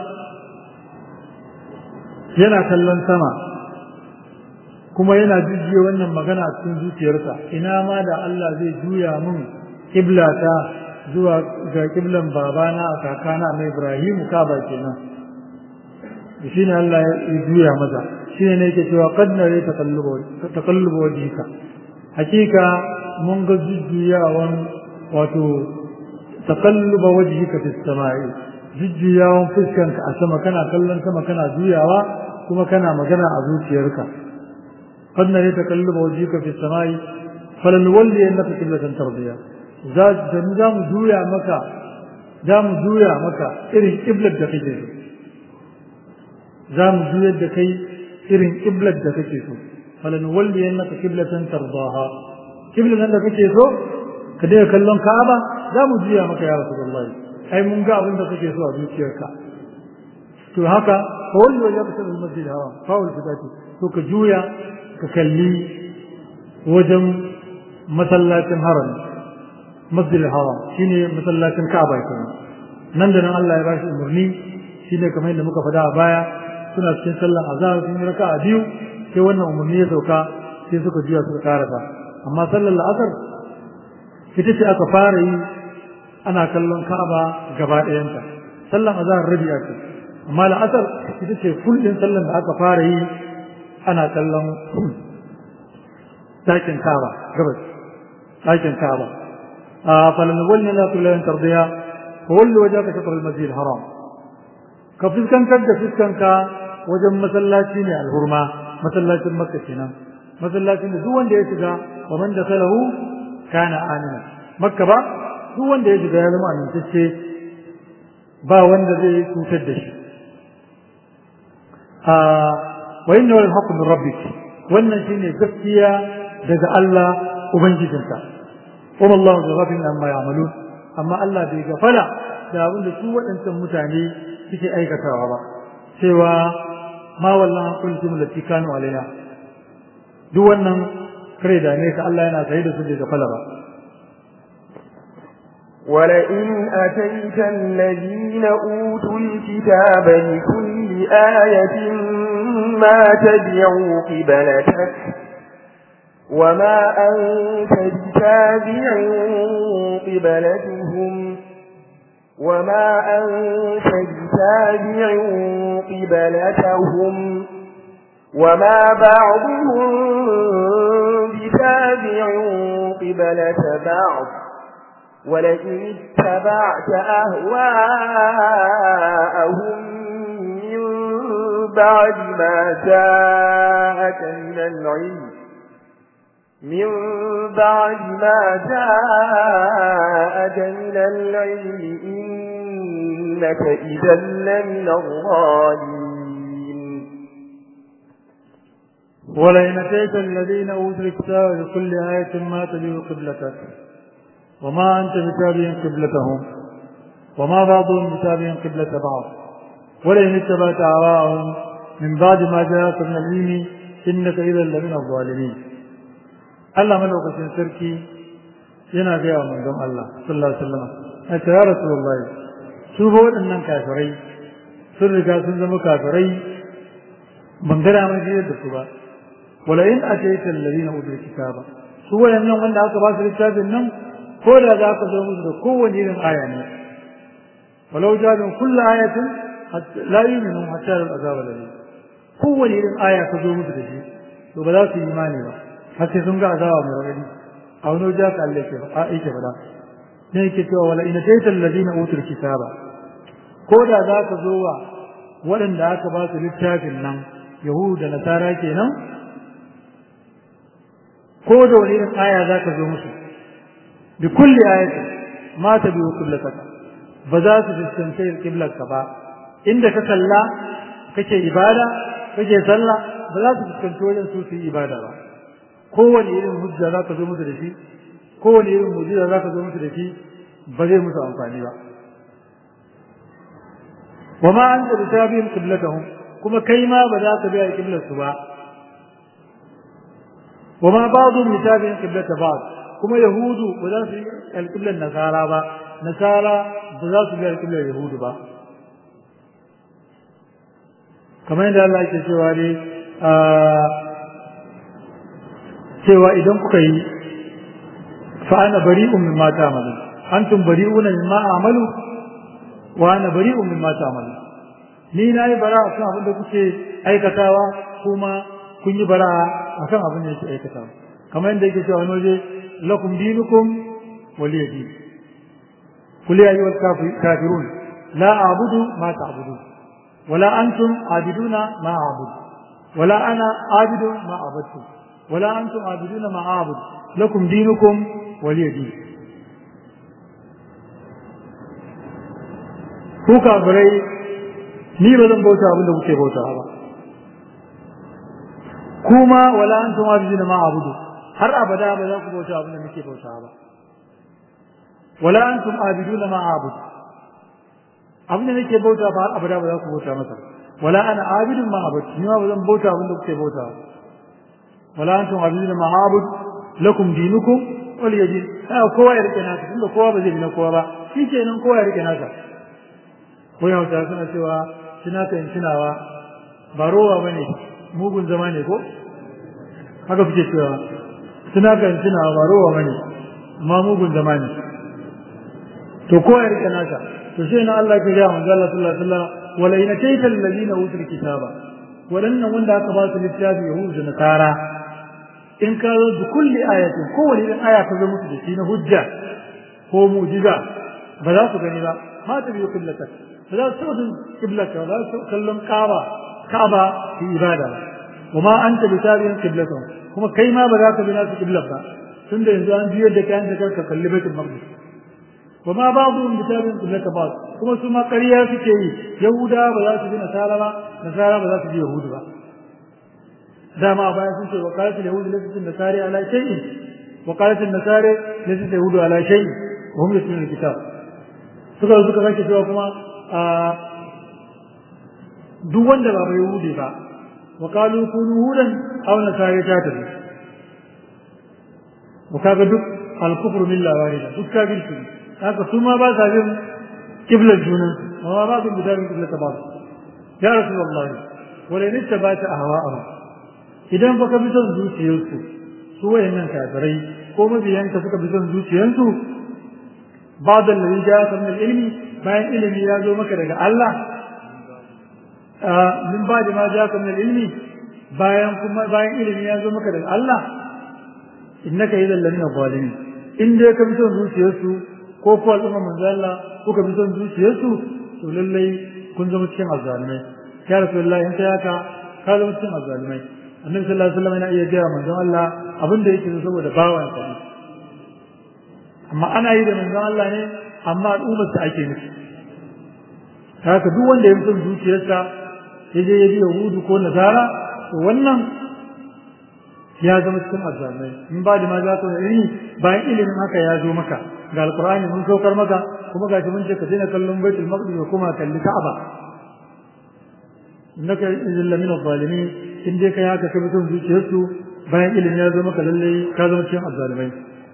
Speaker 2: yana kallon sama kuma yana jujjuya wannan magana a cikin zuciyarsa ina ma da Allah zai juya mun kiblata zuwa ga kiblan babana a kakana na Ibrahim ka ba kenan shi ne Allah ya juya maza shi ne yake cewa qad nare taqallubu wajhika hakika mun ga jujjuyawan wato taqalluba wajhika fi samai jujjuyawan fuskanka a sama kana kallon sama kana juyawa kuma kana magana a zuciyarka qad nare taqalluba wajhika fi samai falanwalli annaka qiblatan tardiya za za mu juya maka za mu juya maka irin kiblar da kake so za mu juyar da kai irin kiblar da kake so falanwalli annaka qiblatan tardaha kiblar da kake so ka dai kallon Ka'aba za mu juya maka ya Rasulullahi ai mun ga abin da kake so a zuciyarka to haka fa walli wa yabta al masjid haram fa wal fitati to ka juya ka kalli wajen masallacin haram masjid haram shine masallacin Ka'aba kenan nan da nan Allah ya bashi umarni shine kamar yadda muka faɗa a baya suna cikin sallar azhar sun yi raka'a biyu sai wannan umarni ya sauka sai suka juya suka karasa amma sallar la'asar ita ce aka fara yi ana kallon Ka'aba gaba ɗayanta sallan azhar rabi ake amma la'asar ita ce kullin sallan da aka fara yi ana kallon ɗakin Ka'aba gabas ɗakin Ka'aba a falan walli la tulan tardiya walli wajhaka shatr al-masjid haram ka fuskantar da fuskanka wajen masallaci ne alhurma masallacin makka kenan masallacin da duk wanda ya shiga wa man dakhalahu kana amina makka ba duk wanda ya shiga ya zama amintacce ba wanda zai cutar da shi a wa inna wal haqqu min rabbik wannan shine gaskiya daga Allah ubangijinka kuma Allah da ghafin amma ya'malun amma Allah bai gafala da abin da su waɗancan mutane suke aikatawa ba cewa ma wallan kuntum lati kanu alaina duk wannan kare da ne ka Allah yana tsaye da su bai gafala ba
Speaker 1: ولئن أتيت الذين أوتوا الكتاب لكل آية ما تبعوا قبلتك وما أنت بتابع قبلتهم وما أنت بتابع قبلتهم وما بعضهم بتابع قبلة بعض ولئن اتبعت أهواءهم من بعد ما جاءك من العلم من بعد ما جاءك من العلم إنك إذا لمن الظالمين
Speaker 2: ولئن أتيت الذين أوتوا الكتاب بكل آية ما تبع قبلتك وما أنت بتابع قبلتهم وما بعضهم بتابع قبلة بعض ولئن اتبعت أهواءهم من بعد ما جاءك من العلم إنك إذا لمن الظالمين الله ملوك سركي yana gaya wa manzon Allah sallallahu alaihi wasallam a ce ya rasulullahi su ba waɗannan kafirai sun riga sun zama kafirai ban gana mai jiyar da su ba wala in ataita alladhina utul kitaba su waɗannan wanda aka ba su littafin nan ko da za ka zo musu da kowane irin aya ne walau jabin kullu ayatin la yu'minu hatta al-azab alayhi kowane irin aya ka zo musu da shi to ba za su yi imani ba har sai sun ga azaba mai rauni a wani wajen ka Allah a yake fada ne yake cewa wala ina taita alladina utul kitaba ko da za ka zo wa waɗanda aka ba su littafin nan yahudu da nasara kenan ko da wani irin aya za ka zo musu bi kulli ayatin ma ta biyu kullataka ba za su fuskanci kiblarka ba inda ka kalla kake ibada kake sallah ba za su fuskanci wajen su su yi ibada ba kowane irin hujja za ka zo musu da shi kowane irin mujiza za ka zo musu da shi ba zai musu amfani ba wa ma anta bi tabi'in qiblatahum kuma kai ma ba za ka biya qiblar su ba wa ma ba'dhum bi tabi'in qiblata ba'd kuma yahudu ba za su yi alqiblar nasara ba nasara ba za su biya alqiblar yahudu ba kamar yadda Allah yake cewa ne cewa idan kuka yi fa ana bari'un mimma ta'malu antum bari'una mimma a'malu wa ana bari'un mimma ta'malu ni nayi bara akan abin da kuke aikatawa kuma kun yi bara akan abin da yake aikatawa kamar yadda yake cewa wani waje lakum dinukum waliya din kul ya ayyuhal kafirun la a'budu ma ta'budun wala antum abiduna ma a'budu wala ana abidu ma abadtum ولا أنتم عابدون ما أعبد لكم دينكم ولي دين ku kafirai ni ba zan bauta abin da kuke bauta ba kuma wala antum abiduna ma abudu har abada ba za ku bauta abin da nake bauta ba wala antum abiduna ma abudu abin da nake bauta ba har abada ba za ku bauta masa wala ana abidun ma abudu ni ma ba zan bauta abin da kuke bauta ba ولا أنتم عابدون ما عابد لكم دينكم ولي دين آه كوا يرك ناس كل كوا بزي بنا كوا با في شيء نم كوا يرك ناس ويا وتا سنة سوا سنة كن سنة وا باروا بني mugun zama ne ko haka fice cewa suna kan suna barowa bane ma mugun zama ne to ko ya rike naka to sai na Allah ya ga manzo Allah sallallahu alaihi wasallam wala ina kaytal ladina utul kitaba wadannan wanda aka ba su littafi yahudu da nasara in ka zo da kulli ayatin kowane irin aya ka zo musu da shi na hujja ko mu'jiza ba za su gani ba ma ta biyo kiblata ba za su taɓa kiblata ba za su kallon kaba kaba fi ibada ba wa ma anta bi tabi'in kiblatan kuma kai ma ba za ka bi nasu kiblat ba tunda yanzu an juyar da kayan da ka kalli baitul maqdis wa ma ba'dhum bi tabi'in kiblata ba kuma su ma ƙarya suke yi yahuda ba za su bi nasara ba nasara ba za su bi yahudu ba dama bayan sun ce wakalatul yahudi laysa nasari ala shay'in wakalatul nasari laysa yahudu ala shay'in wa hum yatluna alkitab suka suka sake cewa kuma duk wanda ba bai yahudi ba wa qalu kunu hudan aw nasari ta tafi wa kaga duk al-kufru milla wahida duk kafirci haka su ma ba sa bin kiblar junan wa ba bin bidan kiblar ta ba ya rasulullahi wala in tabata ahwa'ahum idan baka bi son zuciyarsu su wayannan kafirai ko mabiyanka suka bi son zuciyarsu ba da lalin ja ka min ilmi bayan ilimi ya zo maka daga Allah min ba da ma ja ka min ilmi bayan kuma bayan ilimi ya zo maka daga Allah innaka idan lamina zalimin in dai ka bi son zuciyarsu ko ko al'umma manzo Allah ko ka bi son zuciyarsu to lallai kun zama cikin azzalimai ya rasulullahi in kai haka ka zama cikin azzalimai annabi sallallahu alaihi wasallam yana iya gaya manzon Allah abin da yake saboda bawan sa amma ana yi da manzon Allah ne amma al'ummar sa ake nufi haka duk wanda ya fi son zuciyarsa ya je ya bi yahudu ko nasara to wannan ya zama cikin azzalmai in ba da ma za ka ilimi bayan ilimin haka ya zo maka ga alqur'ani mun saukar maka kuma ga mun ce ka daina kallon baitul maqdis ko kuma kalli ka'aba innaka idan lamina zalimin in dai kai haka ka mutum zuciyarsu bayan ilimin ya zo maka lalle ka zama cikin azzalmai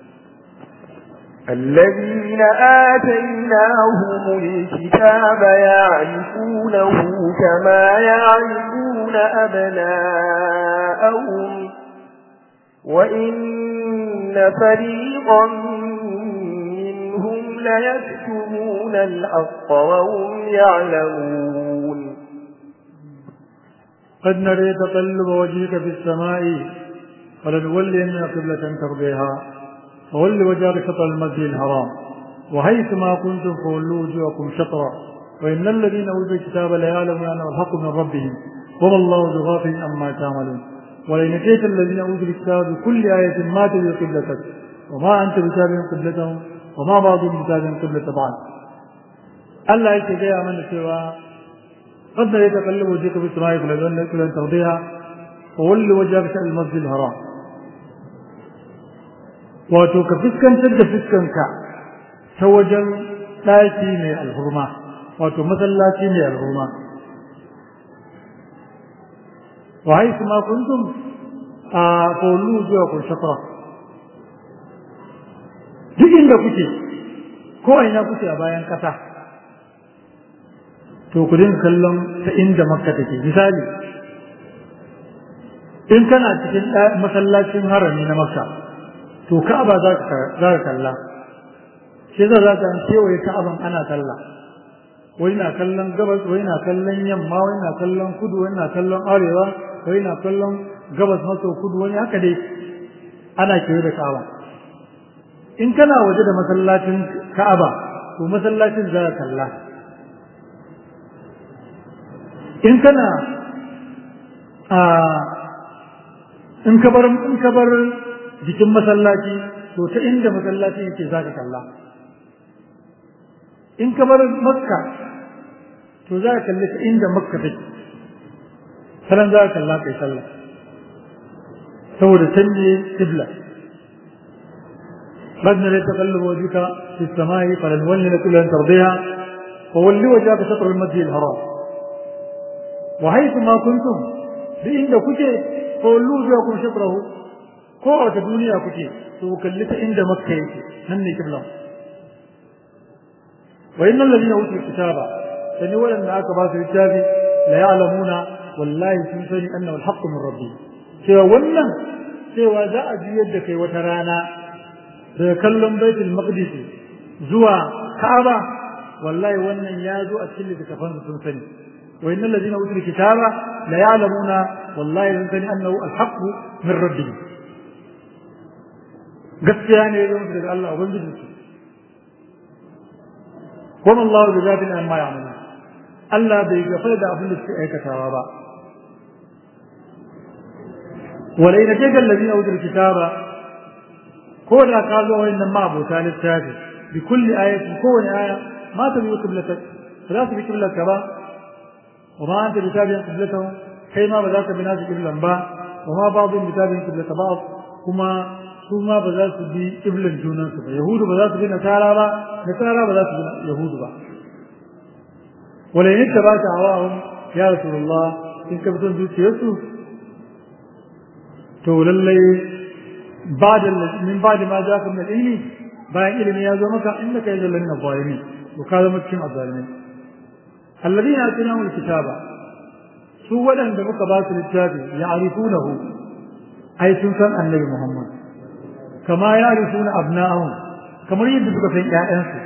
Speaker 1: الذين آتيناهم الكتاب يعرفونه كما يعرفون أبناءهم وإن فريقا منهم ليكتمون الحق وهم يعلمون
Speaker 2: قد نري تقلب وجهك في السماء فلنولين قبلة ترضيها فول وجهك شطر المسجد الحرام وحيث ما كنتم فولوا وجوهكم شطرا وإن الذين أوتوا الكتاب ليعلمون أنه الحق من ربهم وما الله بغافل عما تعملون ولئن أتيت الذين أوتوا الكتاب بكل آية ما تبي قبلتك وما أنت بتابع قبلتهم وما بعضهم بتابع قبلة بعض الله يتجاه من سوى قد يتقلب وجهك في السماء فلن ترضيها وول وجهك شأن المسجد الحرام wato ka fuskantar da fuskanka ta wajen ɗaki mai alhurma wato masallaci mai alhurma wa haisu ma kuntum a kowallu zuwa kun shafara duk inda kuke ko ina kuke a bayan ƙasa to ku dinga kallon ta inda makka take misali in kana cikin masallacin harami na makka to ka'aba za ka kalla shi za ka kewaye ka'aban ana kalla wani na kallon gabas wani na kallon yamma wani na kallon kudu wani na kallon arewa wani na kallon gabas maso kudu wani haka dai ana kewaye da ka'aba in kana waje da masallacin ka'aba to masallacin za ka kalla in kana a in ka bar in ka bar jikin masallaci to ta inda masallaci yake zaka kalla in ka bar makka to za ka kalli ta inda makka take sanan za ka kalla kai sallah saboda canje kibla بدنا لتقلب وجهك في السماء فلنولي كل ان ترضيها وولي وجهك شطر المسجد الحرام وحيث ما كنتم بإن كنت فولوا وجهكم شطره kowace duniya kuke to ku kalli ta inda makka yake nan ne kibla wa innal ladina utul kitaba sani wanda aka ba su littafi la ya'lamuna wallahi sun sani annahu al min rabbi cewa wannan cewa za a ji yadda kai wata rana daga kallon baitul maqdis zuwa ka'aba wallahi wannan ya zo a cikin littafan sun sani wa innal ladina utul kitaba la ya'lamuna wallahi sun sani annahu al min rabbi gaskiya ne ya zama daga Allah ubangiji su kuma Allah da zafin an ma ya'malu Allah bai gafara da abin da suke aikatawa ba wala ina ce kan ladina utul kitaba ko da ka zo wannan ma abota littafi bi kulli ayatin kowane aya ma ta biyu qiblatak za su bi qiblatka ba wa ma anta bitabi'in qiblatahum kai ma ba za ka bi nasu qiblan ba wa ma ba'dhum bitabi'in qiblata ba'd kuma su ma ba za su bi iblan junansu ba yahudu ba za su bi nasara ba nasara ba za su bi yahudu ba wala in ta ba ta hawahum ya rasulullah in ka fito zuciyarsu to lallai ba da min ba da ma za ka min ilmi bayan ilimi ya zo maka inda kai da lanna zalimi to ka zama cikin azzalimi alladhina atinahum alkitaba su waɗanda muka ba su littafi ya'rifunahu ai sun san annabi muhammad kama ya rufuna abna'ahum kamar yadda suka san ƴaƴansu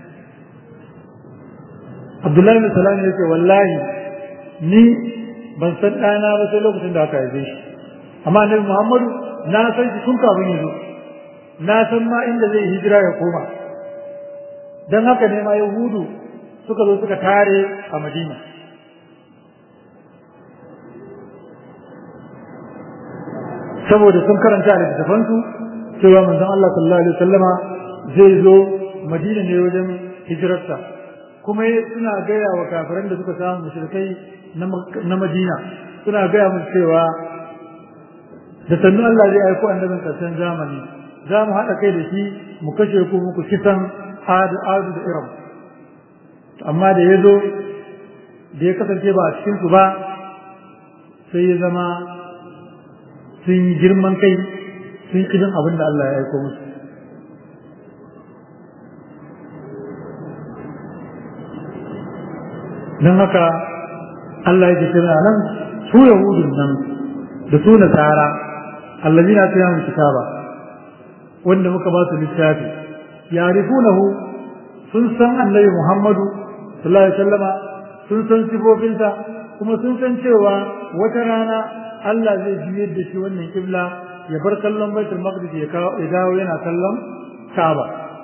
Speaker 2: Abdullahi bin Salam yake wallahi ni ban san ɗana ba sai lokacin da aka haife shi amma annabi Muhammadu na san shi tun kafin ya zo na san ma inda zai hijira ya koma dan haka ne ma Yahudu suka zo suka tare a Madina saboda sun karanta a littattafansu cewa manzon Allah sallallahu alaihi wasallama zai zo Madina ne wajen hijirarsa kuma suna gaya wa kafiran da suka samu mushrikai na Madina suna gaya musu cewa da sannu Allah zai aiko annabin karshen zamani za mu haɗa kai da shi mu kashe ku muku kisan adu adu da iram amma da ya zo da ya kasance ba a cikinsu ba sai ya zama sun yi girman kai sun ƙi abin da Allah ya aiko musu don haka Allah yake kira nan su yahudun nan da su nasara allazina atayahum kitaba wanda muka ba su littafi yarifunahu sun san annabi Muhammadu sallallahu alaihi wasallama sun san sifofinsa kuma sun san cewa wata rana Allah zai juyar da shi wannan kibla ya bar kallon baitul maqdis ya dawo yana kallon Kaaba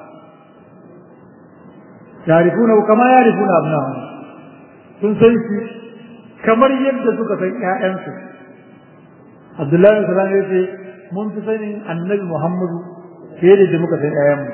Speaker 2: yarifunahu kama yarifuna abnahum sun san shi kamar yadda suka san ƴaƴansu Abdullahi sallallahu alaihi wasallam mun fi sanin Annabi Muhammadu fiye da muka san ƴaƴanmu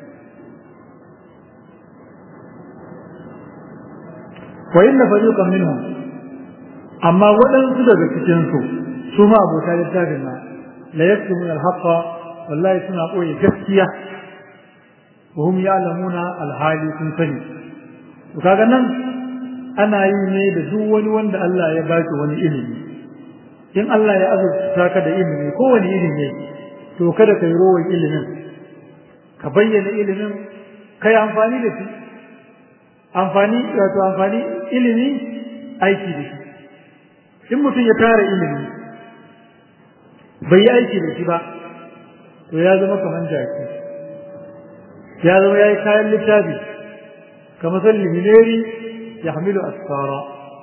Speaker 2: wa inna fariqan minhum amma waɗansu daga cikin su su ma abota littafin na la yaktumuna al-haqqa wallahi suna koyi gaskiya wa hum ya'lamuna al-hali sun sani to kaga nan ana yi ne da duk wani wanda Allah ya baki wani ilimi in Allah ya azurta ka da ilimi ko wani ilimi to kada ka yi rowan ilimin ka bayyana ilimin kai amfani da shi amfani wato amfani ilimi aiki da shi in mutum ya tara ilimi bai yi aiki da shi ba to ya zama kamar jaki ya zama ya yi kayan littafi kamar san limineri ya hamilu asfara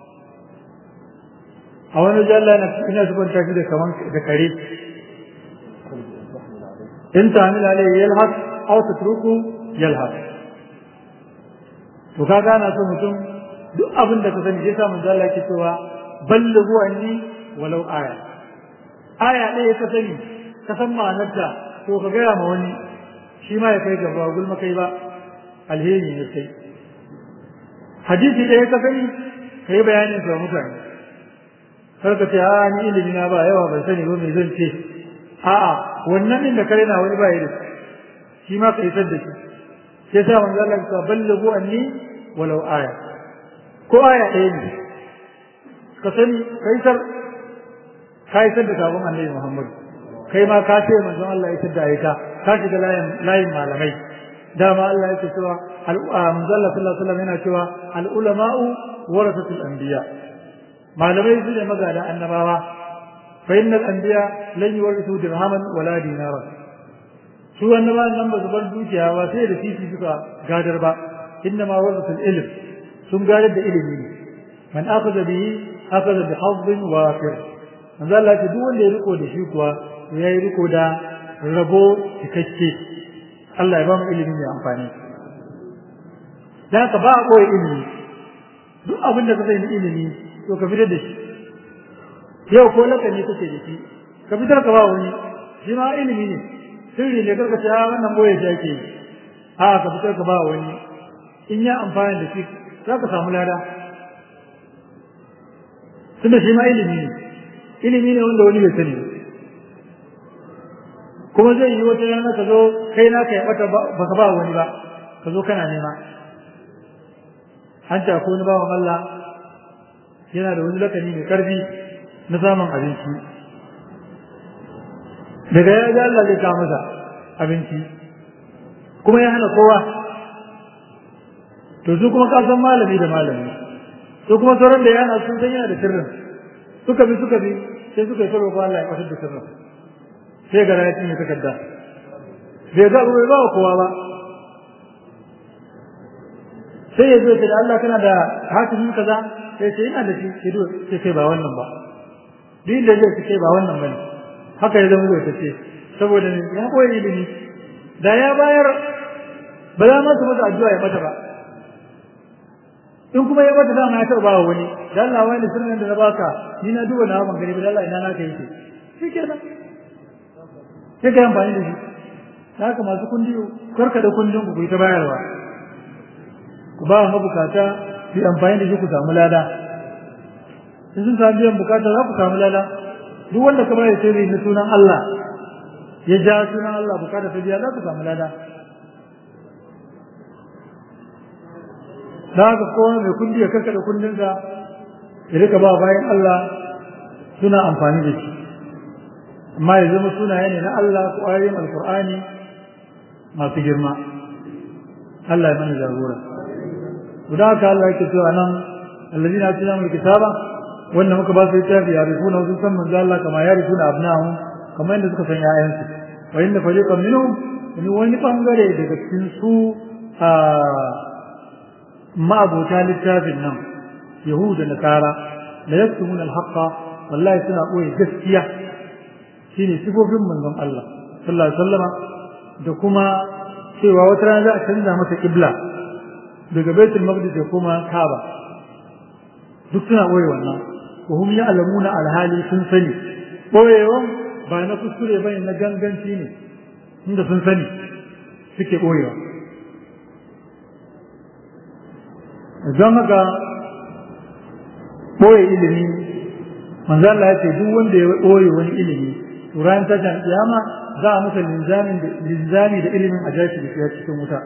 Speaker 2: a wani jalla na ina zuban tafi da kaman da kare in ta hamila alai yalhas aw tatruku yalhas to kaga ana so mutum duk abin da ka sani sai sa manzo Allah yake cewa ballighu anni walau aya aya ɗaya ka sani ka san ma'anarta to ka gaya ma wani shi ma ya kai gaba gulma kai ba alheri ne sai hadisi ɗaya ka sani ka yi bayanin sa mutane kar ka ce a ni ilimi na ba yawa ban sani ba me zan ce a'a wannan din da kare na wani ba yi da shi ma ka isar da shi sai sa manzo Allah ya ballighu anni walau aya ko aya ɗaya ne ka sani ka isar ka isar da sabon annabi Muhammad kai ma ka ce manzon Allah ya isar da ayyuka ka shiga layin layin malamai dama Allah yake cewa manzon Allah sallallahu alaihi wasallam yana cewa al ulama'u warasatul anbiya malamai su ne magada annabawa fa innal anbiya lan yuwarithu dirhaman wala dinara su annabawan nan ba su bar dukiya ba sai da titi suka gadar ba inna ma warasatul ilm sun gadar da ilimi ne man akhadha bihi akhadha bi hazzin wafir manzo Allah ya duk wanda ya riko da shi kuwa ya yi riko da rabo cikakke Allah ya ba mu ilimi mai amfani da haka ba a koyi ilimi duk abin da ka sai ilimi to ka fitar da shi yau ko lakani kake da shi ka fitar ka ba wani shi ma ilimi ne sirri ne karka ce wannan boye shi ake yi a ka fitar ka ba wani in ya amfani da shi za ka samu lada tunda shi ma ilimi ne ilimi ne wanda wani bai sani kuma zai yi wata rana ka zo kai na ka yabata baka ba wani ba ka zo kana nema an ta ko wani bawan Allah yana da wani lakani mai karfi na samun abinci daga ya ga Allah zai kawo masa abinci kuma ya hana kowa to su kuma ka san malami da malami su kuma sauran da yana sun san yana da sirrin suka bi suka bi sai suka yi sarwa ko Allah ya kwatar da sirrin sai ga ya cinye takarda bai ga bai ba kowa ba sai ya zo ya ce da Allah kana da hakimin kaza sai ce ina da shi sai do sai kai ba wannan ba duk da zai ce ba wannan bane haka ya zama zai ce saboda ya koyi ilimi da ya bayar ba za ma su masa addu'a ya mata ba in kuma ya bata dama ya taɓa wani da Allah wani sirrin da na baka ni na duba na ban gani ba da Allah ina naka yake shi kenan sai ka yi amfani da shi da haka masu kundi karka da kundin ku ta bayarwa ku ba mabukata su yi amfani da shi ku samu lada in sun samu biyan bukata za ku samu lada duk wanda ka bayar sirri na sunan Allah ya ja sunan Allah bukata ta biya za ka samu lada da haka kowa mai kundi ya karkada kundinsa ya rika ba bayan Allah suna amfani da shi amma ya zama sunaye ne na Allah ko ayoyin alkur'ani masu girma Allah ya mana jagora guda haka Allah yake cewa nan alladina atina min kitaba wanda muka ba su littafi ya rifuna wasu san manzo Allah kama ya rifuna abnahum kamar yadda suka san ƴaƴansu wa inna fariqan minhum wani wani bangare daga cikin su a ma'abota littafin nan yahuda da nasara la yaktumuna al-haqqa wallahi suna boye gaskiya shine sifofin manzon Allah sallallahu alaihi wasallama da kuma cewa wata rana za a canza masa kibla daga baitul maqdis da kuma kaaba duk suna boye wannan wa hum ya'lamuna alhali sun sani boyewan ba na kuskure bane na ganganci ne inda sun sani suke boyewa don haka boye ilimi manzo Allah ya ce duk wanda ya boye wani ilimi to ran tashin kiyama za a masa linzamin da linzami da ilimin a jashi da shiga cikin wuta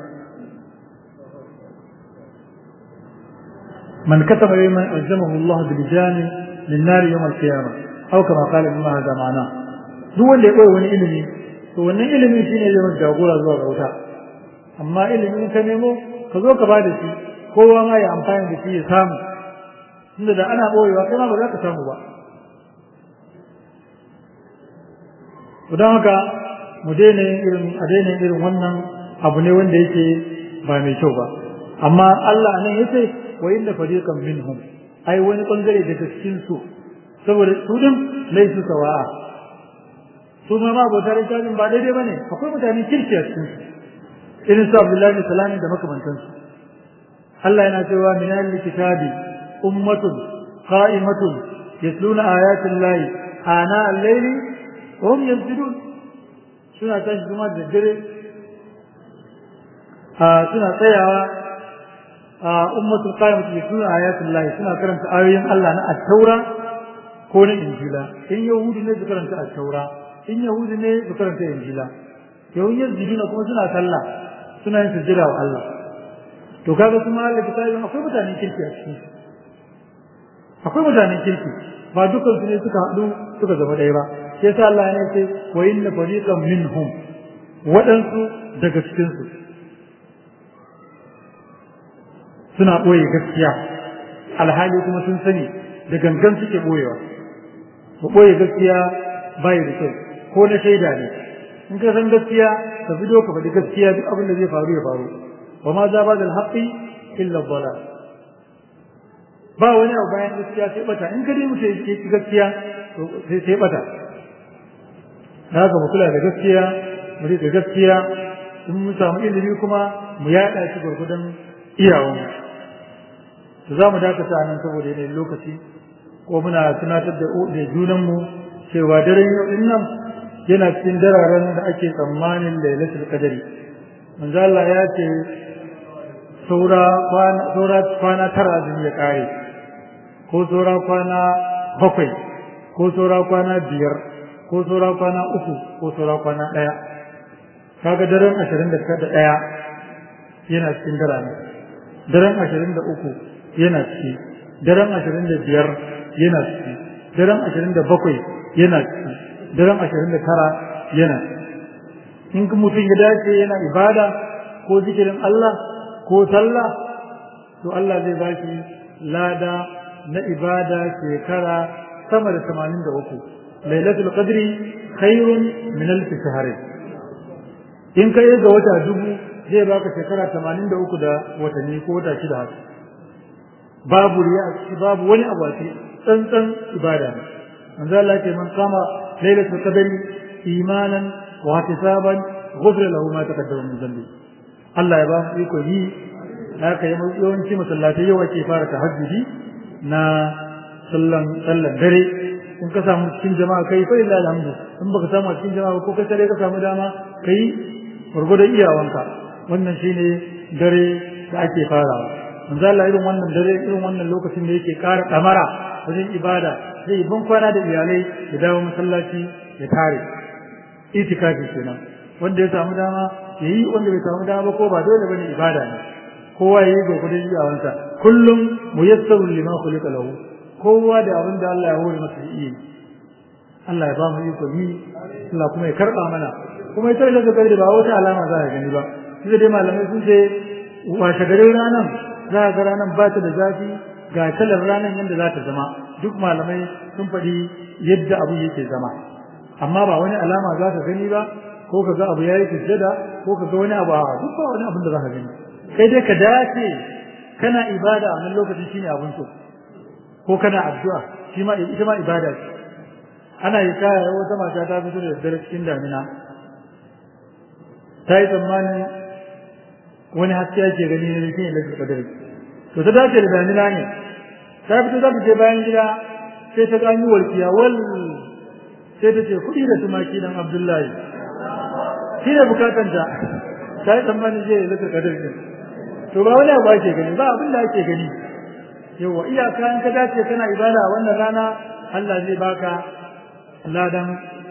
Speaker 2: man kataba man aljamahu Allah bil jami min nar yawm al qiyamah aw kama qala ibn hada ma'ana duk wanda ya boye wani ilimi to wannan ilimin shine zai masa jagora zuwa ga wuta amma ilimin ka nemo ka zo ka bada shi kowa ma ya amfani da shi ya samu tunda da ana boyewa kai ma ba za ka samu ba don haka mu daina irin a daina irin wannan abu ne wanda yake ba mai kyau ba amma Allah nan yace wa inna fariqan minhum ai wani bangare daga cikin su saboda su din laisu sawa'a su ma ma bautar tajin ba daidai bane akwai mutane kirki a cikin su irin su Abdullahi bin Salam da makamantan su Allah yana cewa min al-kitabi ummatun qa'imatun yasluna ayatin lahi ana al-layli وهم ينزلون suna tashi kuma da dare suna tsayawa a ummatul qayyim da suna ayatul lahi suna karanta ayoyin Allah na at-taura ko na injila in yahudi ne su karanta at-taura in yahudi ne su karanta injila yahudi yazidina kuma suna sallah suna yin sujjada wa Allah to kaga kuma Allah ta yi akwai mutanen kirki a cikin akwai mutanen kirki ba dukkan su ne suka haɗu suka zama ɗaya ba sai sa Allah ne ce wa inna fariqan minhum waɗansu daga cikin su suna ɓoye gaskiya alhali kuma sun sani da gangan suke ɓoyewa ba ɓoye gaskiya bai da kyau ko na shaida ne in ka san gaskiya ka fito ka faɗi gaskiya duk abin da zai faru ya faru wa ma za ba da haƙƙi illa dhalal ba wani abu bayan gaskiya sai bata in ka dai mutum ya ci gaskiya sai sai bata da haka mu kula da gaskiya mu rika gaskiya in mun samu ilimi kuma mu yaɗa shi gurgudan iyawan to za mu dakata nan saboda yanayin lokaci ko muna tunatar da da junanmu cewa daren yau din nan yana cikin dararen da ake tsammanin lailatul qadari manzo Allah ya ce saura kwana saura kwana tara azumi ya kare ko saura kwana bakwai ko saura kwana biyar ko saura kwana uku ko saura kwana ɗaya kaga daren ashirin da ɗaya yana cikin darane daren ashirin da uku yana ciki daren ashirin da biyar yana ciki daren ashirin da bakwai yana ciki daren ashirin da tara yana ciki in mutum ya dace yana ibada ko zikirin Allah ko sallah to Allah zai ba shi lada na ibada shekara sama da tamanin da uku lailatul qadri khairun min alf shahr in kai ga wata dubu zai baka shekara tamanin da uku da watanni ko wata shida haka babu riya a ciki babu wani abu a ciki tsantsan ibada ne manzo Allah ya ce man kama lailatul qadri imanan wa ihtisaban ghufira lahu ma taqaddama min dhanbi Allah ya ba mu iko yi haka yawanci masallatai yau ake fara tahajjudi na sallan sallan dare in ka samu cikin jama'a kai fa illa alhamdu in baka samu cikin jama'a ko kai tare ka samu dama kai gurgurdan iyawanka wannan shine dare da ake farawa manzo Allah irin wannan dare irin wannan lokacin da yake ƙara damara a wajen ibada zai ban kwana da iyalai ya dawo masallaci ya tare itikafi kenan wanda ya samu dama ya yi wanda bai samu dama ba ko ba dole bane ibada ne kowa ya yi gwagwadon iyawansa kullum muyassaru lima khuliqa lahu kowa da abin da Allah ya hore masa yi Allah ya ba mu iko yi Allah kuma ya karba mana kuma ita da gaba da ba wata alama za ka gani ba sai dai malamai sun ce washe garin ranan za ga ranan ba ta da zafi ga kalar ranan yadda za ta zama duk malamai sun faɗi yadda abu yake zama amma ba wani alama za ka gani ba ko ka ga abu ya yi sujjada ko ka ga wani abu a duk ba wani abin da za ka gani kai dai ka dace kana ibada a nan lokacin shine abin so ko kana addu'a shi ma ita ma ibada ce ana yi kaya wata mata ta fito da daddare cikin damina ta yi tsammanin wani haske ake gani ne shi ne lafi kadari to ta dace da damina ne ta fito za ta je bayan gida sai ta gani walkiya wal sai ta ce kuɗi da tumaki dan abdullahi shi ne bukatanta ta yi tsammanin zai lafi kadari ne to ba wani abu ake gani ba abin da ake gani yawa iyaka in ka dace kana ibada wannan rana Allah zai baka ladan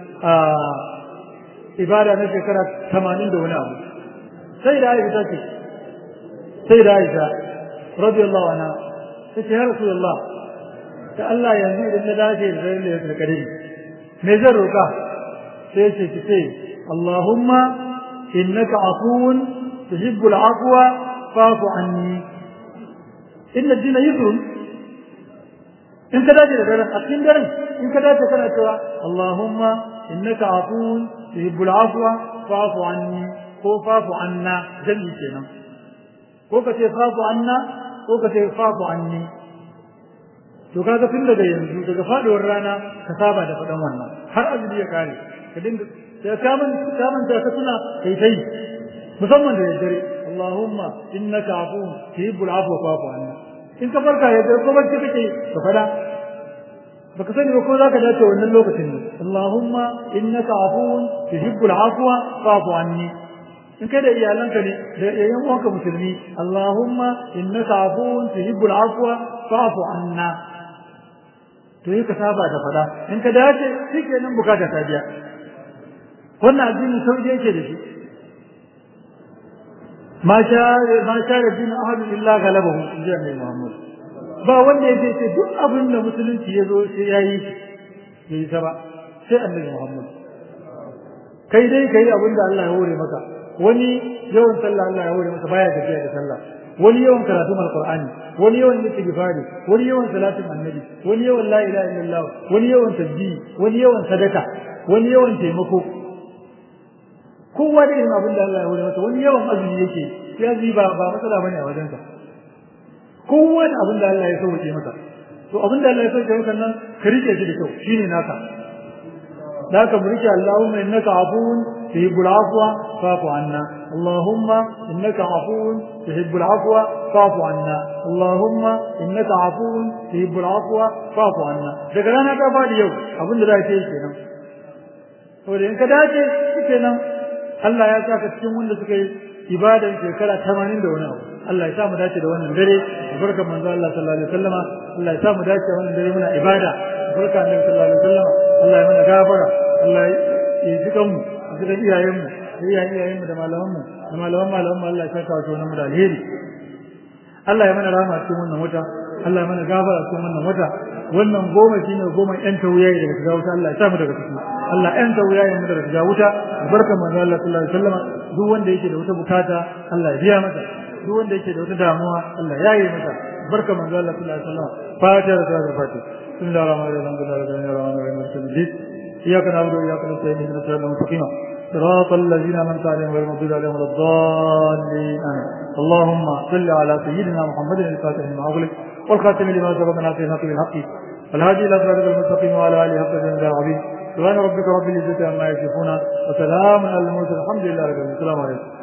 Speaker 2: ibada na shekara tamanin da wani abu sai da aisha ce sai da aisha radiyallahu anha ta ce ya rasulullah ta Allah yanzu idan na dace da zai da ya kadari me zan roka sai ce ki ce Allahumma innaka afuwun tuhibbul afwa fa'fu anni inna ad-dina yusrun in ka dace da daren a cikin daren in ka dace kana cewa Allahumma innaka afuwun tuhibbul afwa fa'fu anni ko fa'fu anna jami kenan ko ka ce fa'fu anna ko ka ce fa'fu anni to kaga tun daga yanzu daga faduwar rana ka saba da faɗan wannan har azumi ya kare ka dinga sai ka man ka man ta tuna kai tai musamman da daddare Allahumma innaka afuwun tuhibbul afwa fa'fu anni in ka farka ya ko bacci kake ka fada baka sani ba ko zaka dace wannan lokacin ne Allahumma innaka afuwun tuhibbul afwa fa'fu anni in kai da iyalanka ne da yayan uwanka musulmi Allahumma innaka afuwun tuhibbul afwa fa'fu anna to yi ka saba da fada in ka dace shikenan bukata ta biya wannan addinin sauki yake da shi ما شاء ما شاء الدين أحد إلا غلبه إن جاء محمد ba wanda yake ce duk abin da musulunci ya zo sai ya yi ya yi ta ba sai annabi Muhammad kai dai kai abin da Allah ya hore maka wani yawan sallah Allah ya hore maka baya tafiya da sallah wani yawan karatu alqur'ani wani yawan istighfari wani yawan salatin annabi wani yawan la ilaha illallah wani yawan tasbih wani yawan sadaka wani yawan taimako kowa da irin abin da Allah ya hore masa wani yawan azumi yake ya zi ba ba matsala bane a wajensa kowa da abin da Allah ya sauke masa to abin da Allah ya sauke maka nan ka rike shi da kyau shine naka da ka mu rike Allahumma innaka afuwun tuhibbul afwa fa'fu anna Allahumma innaka afuwun tuhibbul afwa fa'fu anna Allahumma innaka afuwun tuhibbul afwa fa'fu anna daga rana ta fadi yau abin da za ka yi kenan saboda in ka dace kenan Allah ya saka cikin wanda suka yi ibadan shekara 80 da wani abu Allah ya sa mu dace da wannan dare barkan manzo Allah sallallahu alaihi wasallama Allah ya sa mu dace wannan dare muna ibada barka annabi sallallahu alaihi wasallama Allah ya mana gafara Allah ya ji kanmu ya ji iyayen mu iyayen iyayen mu da malaman mu da malaman malaman mu Allah ya saka wa wannan mu da alheri Allah ya mana rahama cikin wannan wata Allah ya mana gafara cikin wannan wata wannan goma shine goma yan tauyayi daga shiga wuta Allah ya sa mu daga ciki Allah yan tauyayi mu daga shiga wuta barka manzo Allah sallallahu alaihi wasallam duk wanda yake da wata bukata Allah ya biya masa duk wanda yake da wata damuwa Allah ya yi masa barka manzo Allah sallallahu alaihi wasallam fatiha da salatul fatiha bismillahir rahmanir rahim alhamdulillahi rabbil alamin إياك نعبد وإياك نستعين اهدنا الصراط المستقيم صراط الذين أنعمت عليهم غير المغضوب عليهم ولا الضالين آمين اللهم صل على سيدنا محمد الفاتح لما أغلق والخاتم لما سبق ناصر الحق بالحق والهادي إلى صراط المستقيم وعلى آله حق الجنة العظيم سبحان ربك رب العزة عما يصفون وسلام على المرسلين الحمد لله رب العالمين السلام عليكم